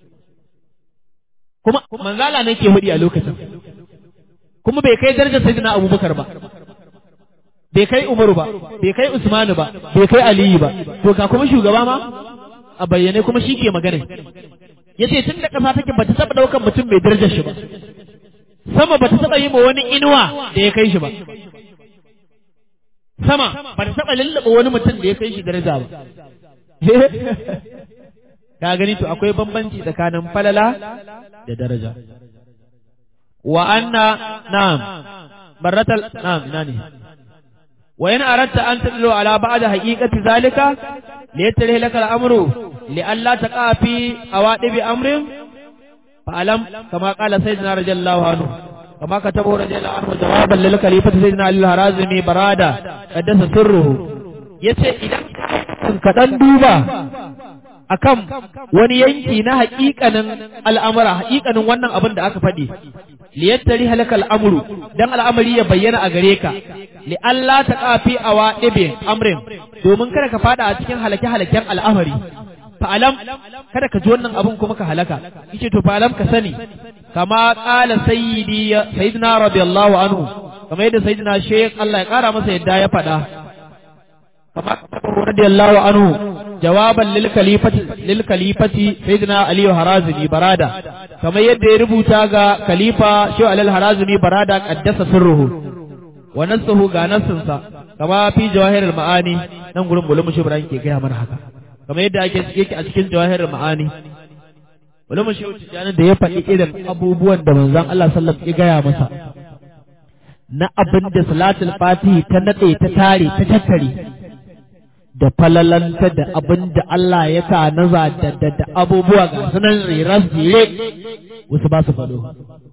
kuma manzo Allah ne ke hudi a lokacin kuma bai kai darajar sayyidina Abubakar ba bai kai Umaru ba bai kai Usmanu ba bai kai Aliyu ba to ka kuma shugaba ma a bayyane kuma shi ke magana yace tun da ƙasa take ba ta taba ɗaukar mutum bai darajar shi ba sama ba ta taba yi ma wani inuwa da ya kai shi ba sama ba ta taɓa lullaba wani mutum da ya kai shi daraja ba. Ka gani to akwai bambanci tsakanin falala da daraja. Wa anna na'am barratal na'am ina ne. Wa in aratta an tadlu ala ba'da haqiqati zalika li yattari laka al-amru li alla taqa fi awadibi amrin fa alam kama qala sayyidina radiyallahu anhu كما كتبه رضي الله عنه جوابا للخليفة سيدنا علي الهرازمي برادة قدس سره yace idan ka dan duba akan wani yanki na haƙiƙanin al'amura haƙiƙanin wannan abin da aka faɗi li yattari halaka al'amuru dan al'amari ya bayyana a gare ka li Allah ta kafi awa ibe amrin domin kada ka fada a cikin halake halaken al'amari fa'alam kada ka ji wannan abin kuma ka halaka yace to fa'alam ka sani kama qala sayyidi sayyidina radiyallahu anhu kama yadda sayyidina shaykh Allah ya kara masa yadda ya faɗa kama radiyallahu anhu jawaban lil khalifati lil khalifati sayyidina ali harazimi barada kama yadda ya rubuta ga khalifa shaykh al harazimi barada qaddasa sirruhu wa nasuhu ga nasinsa kama fi jawahirul ma'ani nan gurin bulumu shi Ibrahim ke gaya mana haka kamar yadda ake yake a cikin jawahirar ma'ani wani mashi tijjani da ya faɗi irin abubuwan da manzon Allah sallam ya gaya masa na abin da salatul fatihi ta natse ta tare ta tattare da falalanta da abin da Allah ya sa naza da da, da abubuwa ga sunan riras jere wasu ba su faɗo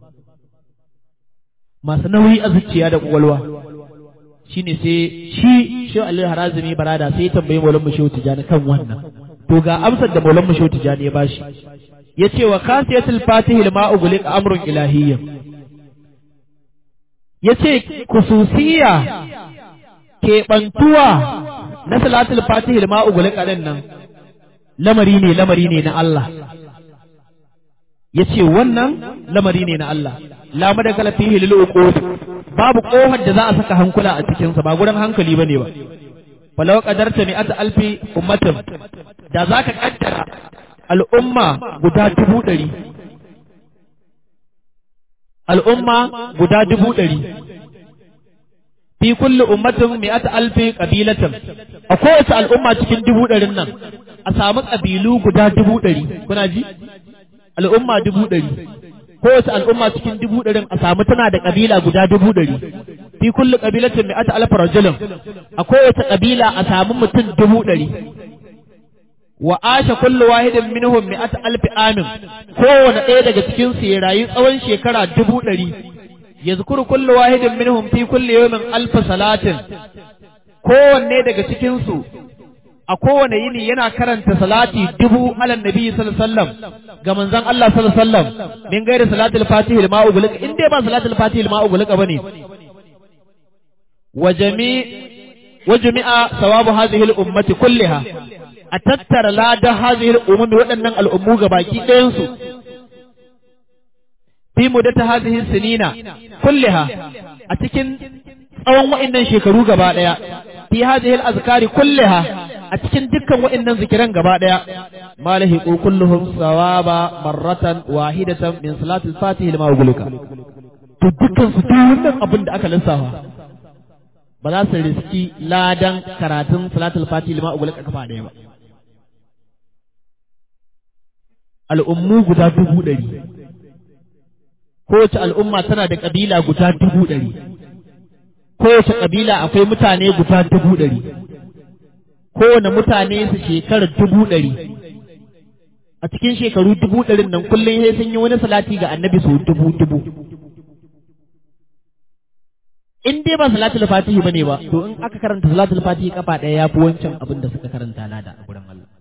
masu nauyi a zuciya da kwakwalwa shine sai shi shi Ali Harazimi Barada sai ya tambayi Maulan Mushehu Tijani kan wannan to ga amsar da Maulan Mushehu Tijani ya bashi yace wa khasiyatul fatihi lima ughliq amrun ilahiyya yace kususiya keɓantuwa na salatul fatihi lima ughliq din nan lamari ne lamari ne na Allah yace wannan lamari ne na Allah la madakala fihi lil uqud babu kofar da za a saka hankula a cikin sa ba gurin hankali bane ba falau qadarta mi'ata alfi ummatin da zaka kaddara al'umma guda dubu ɗari al'umma guda dubu ɗari fi kulli ummatin mi'ata alfi qabilatin a kowace al'umma cikin dubu ɗarin nan a samu ƙabilu guda dubu ɗari kuna ji al'umma dubu ɗari kowace al'umma cikin dubu ɗarin a samu tana da ƙabila guda dubu ɗari fi kulli qabilatin mi'ata alf rajulin a kowace ƙabila a samu mutum dubu ɗari wa asha kullu wahidin minhum mi'ata alf amin kowane ɗaya daga cikin su ya rayu tsawon shekara dubu ɗari yazkuru kullu wahidin minhum fi kulli yawmin alf salatin kowanne daga cikin su a kowane yini yana karanta salati dubu ala nabi sallallahu alaihi wasallam ga manzon Allah sallallahu alaihi wasallam min gairi salatul fatih lima ugulika in dai ba salatul fatih lima ugulika bane wa jami wa jami'a sawabu hadhihi al ummati kulliha a tattara ladan hadhihi al ummi waɗannan al'ummu gabaki ɗayan su fi mudata hadhihi sinina kulliha a cikin tsawon wa'annan shekaru gaba ɗaya fi hadhihi al azkari kulliha a cikin dukkan waɗannan zikiran gaba ɗaya malahi kulluhum sawaba marratan wahidatan min salatul fatih lima ugulika to dukkan su duk wannan abin da aka lissafa ba za su riski ladan karatun salatul fatih lima ugulika kafa ɗaya ba al'ummu guda dubu ɗari kowace al'umma tana da ƙabila guda dubu ɗari kowace ƙabila akwai mutane guda dubu ɗari kowane mutane su shekarar dubu ɗari a cikin shekaru dubu ɗarin nan kullum sai sun yi wani salati ga annabi su dubu dubu in dai ba salatul fatihi bane ba to in aka karanta salatul fatihi kafa ɗaya ya fi wancan abin da suka karanta lada a gurin Allah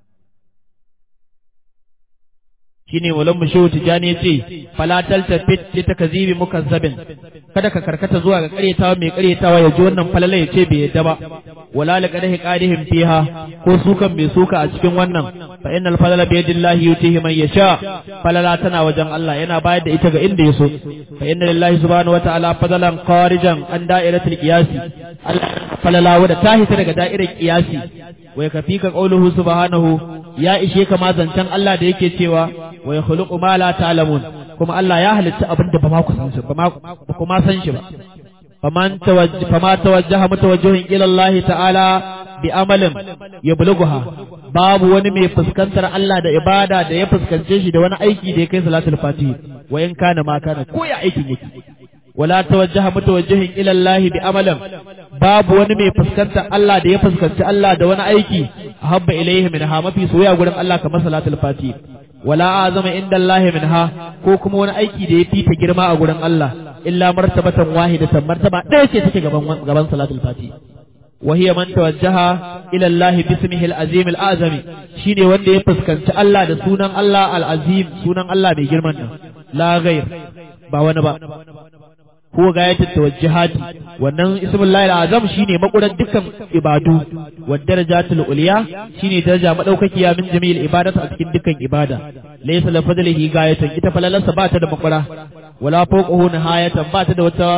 shine walan mushehu tijani yace fala taltafit li takzibi mukazzabin kada ka karkata zuwa ga karyatawa mai karyatawa ya ji wannan falala ya ce bai yadda ba wala la qadahi qadihim fiha ko sukan mai suka a cikin wannan fa innal falala bi yadillahi yutihi man yasha falala tana wajen Allah yana bayar da ita ga inda yaso fa inna lillahi subhanahu wa ta'ala fadalan kharijan an da'iratul qiyasi Allah falala wada tahita daga da'irar qiyasi wa yakfika qawluhu subhanahu ya ishe ka ma zancen Allah da yake cewa wa yakhluqu ma la ta'lamun kuma Allah ya halitta abin da ba ma ku san shi ba ma kuma san shi ba faman tawajjaha fama tawajjaha mutawajjihun ila Allah ta'ala bi amalin yablugha babu wani mai fuskantar Allah da ibada da ya fuskance shi da wani aiki da ya kai salatul fatih wa in kana ma kana ko ya aikin yake wala tawajjaha mutawajjihun ila Allah bi amalin babu wani mai fuskantar Allah da ya fuskanci Allah da wani aiki habba ilaihi minha mafi soyayya gurin Allah kamar salatul fatih wala azama inda Allah minha ko kuma wani aiki da ya fita girma a gurin Allah illa martabatan wahidatan martaba ɗaya ce take gaban gaban salatul fatih وهي من توجه إلى الله باسمه العظيم الأعظم شيني wanda ya fuskanci Allah da sunan Allah al-azim sunan Allah mai girman nan la ghair ba wani ba ko gayatul tawajjuhati wannan ismullahi al-azam shine makuran dukkan ibadu wa darajatul ulya shine daraja madaukakiya min jami'il ibadatu a cikin dukkan ibada laysa la fadlihi gayatan ita falalarsa ba ta da makura wala fawqahu nihayatan ba ta da wata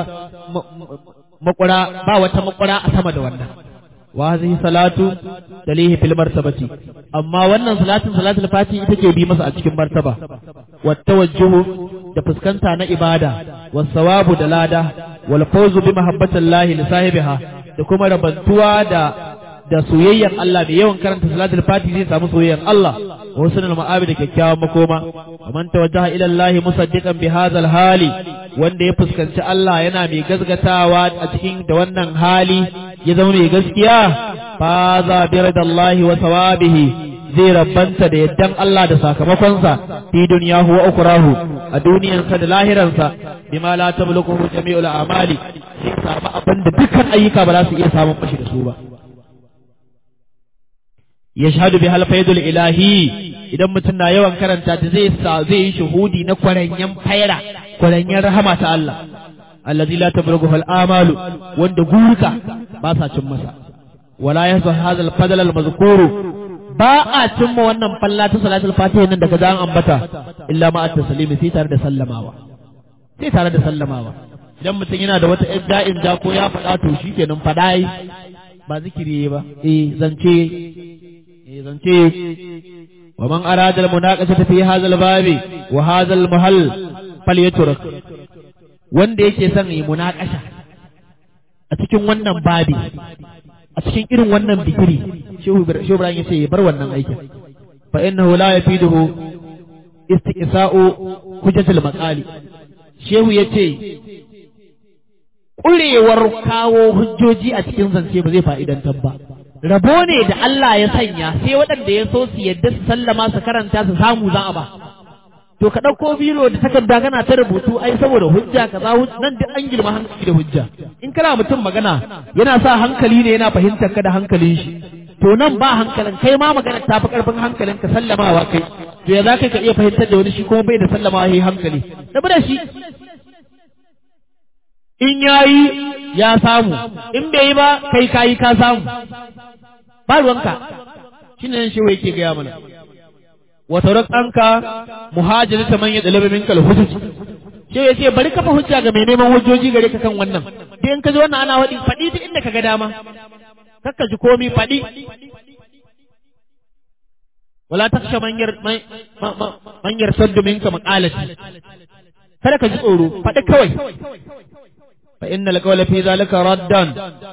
makura ba wata makura a sama da wannan wa hadhihi salatu talihi fil martabati amma wannan salatin salatul fati ita ke bi masa a cikin martaba wa tawajjuhu da fuskanta na ibada wa sawabu da lada wal fawzu bi mahabbatillahi li sahibiha da kuma rabantuwa da da soyayyan Allah da yawan karanta salatul fati zai samu soyayyan Allah wa husnul ma'abi da kyakkyawan makoma man tawajjaha ila Allah musaddiqan bi hadzal hali wanda ya fuskanci Allah yana mai gazgatawa a cikin da wannan hali ya zama mai gaskiya fa za bi radallahi wa sawabihi zai rabbanta da yaddan Allah da sakamakonsa fi dunyahu wa ukrahu a duniyansa da lahiransa bima la tablughu jami'ul a'mali sai samu abin da dukkan ayyuka ba za su iya samun mashi da su ba yashhadu bihal faidul ilahi idan mutum na yawan karanta ta zai sa zai yi shuhudi na kwaranyen faira kwaranyen rahama ta Allah allazi la tablughu al amalu wanda guruka ba sa cin masa wala yahzu hadha al fadl al mazkuru ba a cimma wannan falla ta salatul fatiha nan daga zan ambata illa ma at taslimi sai tare da sallamawa sai tare da sallamawa idan mutum yana da wata idda'in ja ko ya faɗa to shikenan faɗa yi ba zikiri ba eh zance eh zance wa man arada al-munaqashata fi hadha al-babi wa hadha al-mahall falyatrak wanda yake son yi munaqasha a cikin wannan babi a cikin irin wannan bikiri shehu Ibrahim yace ya bar wannan aikin fa innahu la yafiduhu istiqsa'u hujjatul maqali shehu yace ƙurewar kawo hujjoji a cikin zance ba zai fa'idantar ba rabo ne da Allah ya sanya sai waɗanda ya so su yadda su sallama su karanta su samu za a ba to ka ɗauko biro da takarda kana ta rubutu ai saboda hujja kaza nan duk an girma hankali da hujja in kana mutum magana yana sa hankali ne yana fahimtar ka da hankalin shi to nan ba hankalin kai ma magana ta fi karfin hankalin ka sallamawa kai to ya za ka iya fahimtar da wani shi kuma bai da sallamawa yayi hankali rabu da shi in yayi ya samu in bai yi ba kai kayi ka samu ba ruwanka shine nan shi wai yake gaya mana wa taraktanka muhajirata man yadlabu minka al-hujj shi yace bari kafa hujja ga mai neman hujjoji gare ka kan wannan dai in ka ji wannan ana wadi fadi duk inda kaga dama kakka ji komi fadi wala taksha man yar man yar saddu minka maqalati kada ka ji tsoro fadi kawai fa innal qawla fi zalika raddan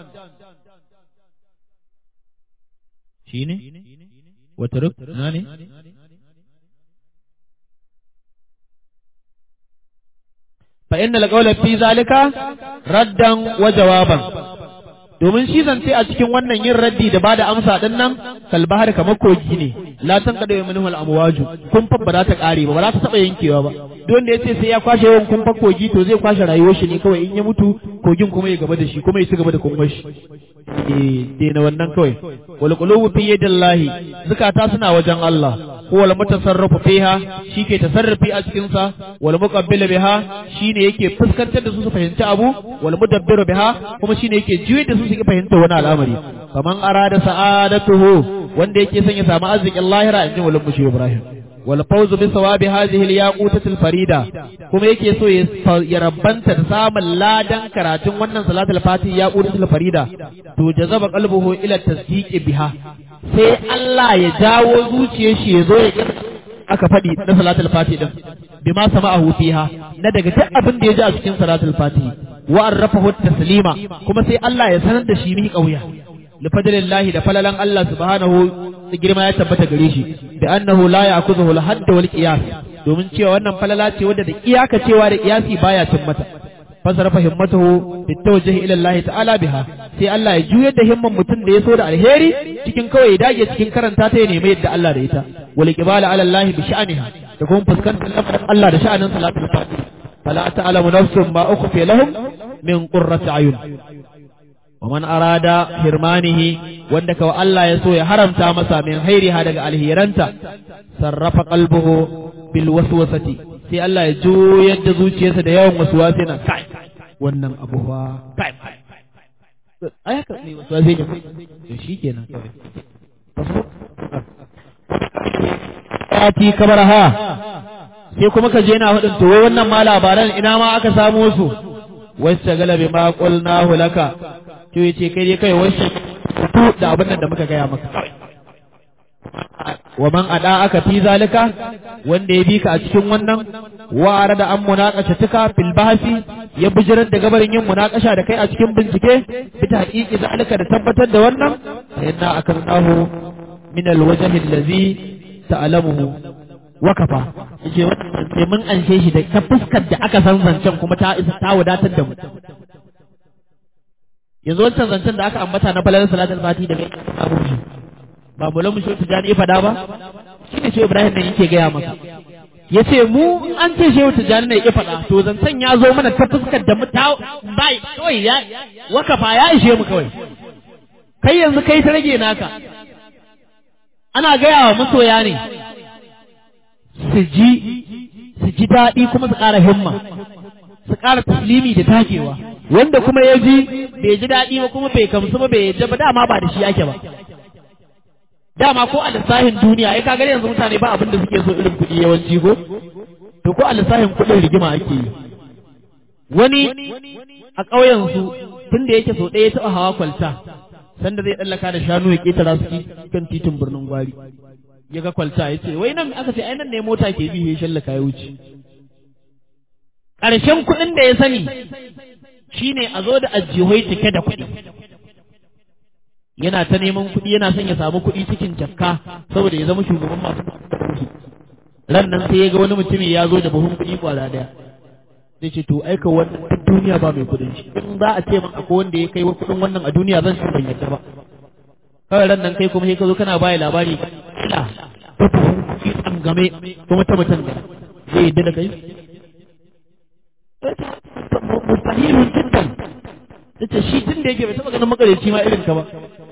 shine wa taruk nani fa innal qawla fi zalika raddan wa jawaban domin shi zance a cikin wannan yin raddi da bada amsa din nan kalbahar kamar kogi ne la tan kada minhu al amwaju kun fa ba za ta kare ba ba za ta taba yankewa ba duk wanda yace sai ya kwashe yawan kun fa kogi to zai kwashe rayuwar shi ne kawai in ya mutu kogin kuma ya gaba da shi kuma ya ci gaba da kumbar shi eh dena wannan kawai wal qulubu fi yadillahi zakata suna wajen Allah ko wal mutasarrifu fiha shike tasarrufi a cikin sa wal muqabbil biha shine yake fuskantar da su su fahimci abu wal mudabbiru biha kuma shine yake juye da su su fahimta wani al'amari kaman arada sa'adatuhu wanda yake son ya samu arzikin lahira inji wal mushi Ibrahim wal fawzu bi sawabi hadhihi al yaqutatil farida kuma yake so ya rabbanta da samun ladan karatun wannan salatul fatih yaqutatil farida to jazaba qalbuhu ila tasdiqi biha sai Allah ya jawo zuciyar shi ya zo ya aka faɗi na salatul fatih din bima sama'ahu fiha na daga duk abin da ya ji a cikin salatul fatih wa arrafahu taslima kuma sai Allah ya sanar da shi mi kauya li fadlillahi da falalan Allah subhanahu girma ya tabbata gare shi da annahu la ya'khudhu al hadd wal qiyas domin cewa wannan falala ce wadda da iyaka cewa da qiyasi baya cin mata fasarafa himmatuhu bitawajjuhi ila Allah ta'ala biha sai Allah ya juyar da himman mutum da ya so da alheri cikin kawai ya dage cikin karanta ta ya nemi yadda Allah da ita wal qibala ala Allah bi sha'niha da kuma fuskantar lamarin Allah da sha'anin salatul fatih fala ta'lamu nafsun ma ukhfi lahum min qurrati ayun wa man arada hirmanihi wanda kawai Allah ya so ya haramta masa min hairiha daga alhiranta sarrafa qalbuhu bil waswasati sai Allah ya juyar da zuciyarsa da yawan waswasi na kai wannan abu fa kai ai haka ne waswasi ne to shikenan kawai ati kabaraha sai kuma ka je na hudin to wannan ma labaran ina ma aka samo su wacce galabi ma qulnahu laka to yace kai dai kai wacce da abin da muka gaya maka wa man ada aka fi zalika wanda ya bi ka a cikin wannan wa arada an munaqasha tuka fil bahsi ya bijirar da gabarin yin munaqasha da kai a cikin bincike bi haqiqi zalika da tabbatar da wannan inna akarnahu min alwajh allazi ta'lamuhu wa kafa yace wannan sai mun anshe shi da ta fuskar da aka san zancen kuma ta isa ta wadatar da mu yanzu wancan zancen da aka ambata na falalar salatul fati da mai abu shi ba mu lamu shi tijani ya fada ba shi ne shehu ibrahim ne yake gaya maka ya ce mu an ce shehu tijani ne ya fada to zancen ya zo mana ta fuskar da mu ta bai kawai ya wakafa ya ishe mu kawai kai yanzu kai ta rage naka ana gaya wa masoya ne su ji su ji daɗi kuma su ƙara himma su ƙara taslimi da takewa wanda kuma ya ji bai ji daɗi ba kuma bai kamsu ba bai yadda ba dama ba da shi yake ba dama ko a lissafin duniya ai kaga yanzu mutane ba abin da suke so irin kuɗi yawanci ko to ko a lissafin kuɗin rigima ake yi wani a ƙauyen su tun da yake so ɗaya taɓa hawa kwalta sanda zai tsallaka da shanu ya ketara su kan titin birnin gwari ya ga kwalta ya ce wai nan aka ce ai nan ne mota ke bi ya shallaka ya wuce ƙarshen kuɗin da ya sani shine a zo da ajihoi cike da kuɗi yana ta neman kuɗi yana son ya samu kuɗi cikin jakka saboda ya zama shugaban masu kuɗi ran nan sai ya ga wani mutumin ya zo da buhun kuɗi kwara daya zai ce to aika wannan duk duniya ba mai kuɗin shi in za a ce min akwai wanda ya kai kuɗin wannan a duniya zan shi ban yadda ba kawai ran nan kai kuma sai ka zo kana baya labari ila ta buhun kuɗi tsangame kuma ta mutum da zai yadda da kai mustahilun jiddan tace shi tun da yake bai taɓa ganin makareci ma irin ka ba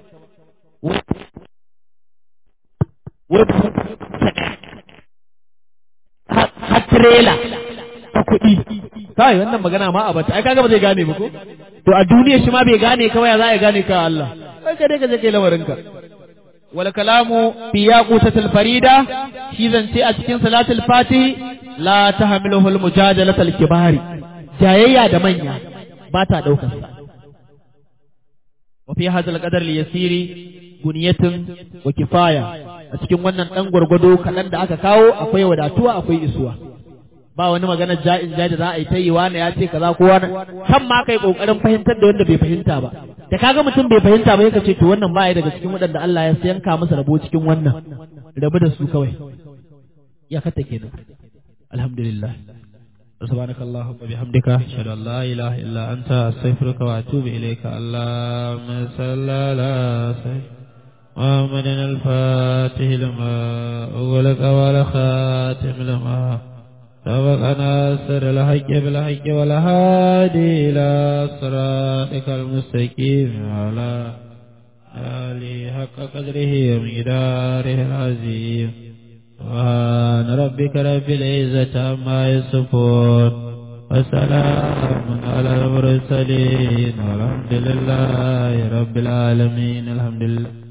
har trailer ta kuɗi kai wannan magana ma a bata ai kaga ba zai gane ba ko to a duniya shi ma bai gane ka ya za ya gane ka Allah kai ka dai ka je kai lamarin ka wal kalamu fi yaqutatil farida shi zance a cikin salatul fatih la tahmiluhu al mujadalatul kibari jayayya da manya ba ta daukar sa wa fi hadal qadar li yasiri guniyatun wa kifaya a cikin wannan dan gwargwado kaɗan da aka kawo akwai wadatuwa akwai isuwa ba wani magana ja'in ja da za a yi ta yi wani ya ce kaza ko wani kan ma kai kokarin fahimtar da wanda bai fahimta ba da kaga mutum bai fahimta ba yake ce to wannan ba ya daga cikin waɗanda Allah ya yanka masa rabo cikin wannan rabu da su kawai ya kata kenan alhamdulillah سبحانك اللهم وبحمدك اشهد ان لا اله الا انت استغفرك واتوب اليك اللهم صل على سيدنا محمد الفاتح لما أغلق والخاتم لما سبق ناصر الحج بالحج والهادي إلى صراطك المستقيم وعلى آله حق قدره ومقداره العظيم سبحان ربك رب العزة عما يصفون وسلام على المرسلين والحمد لله رب العالمين الحمد لله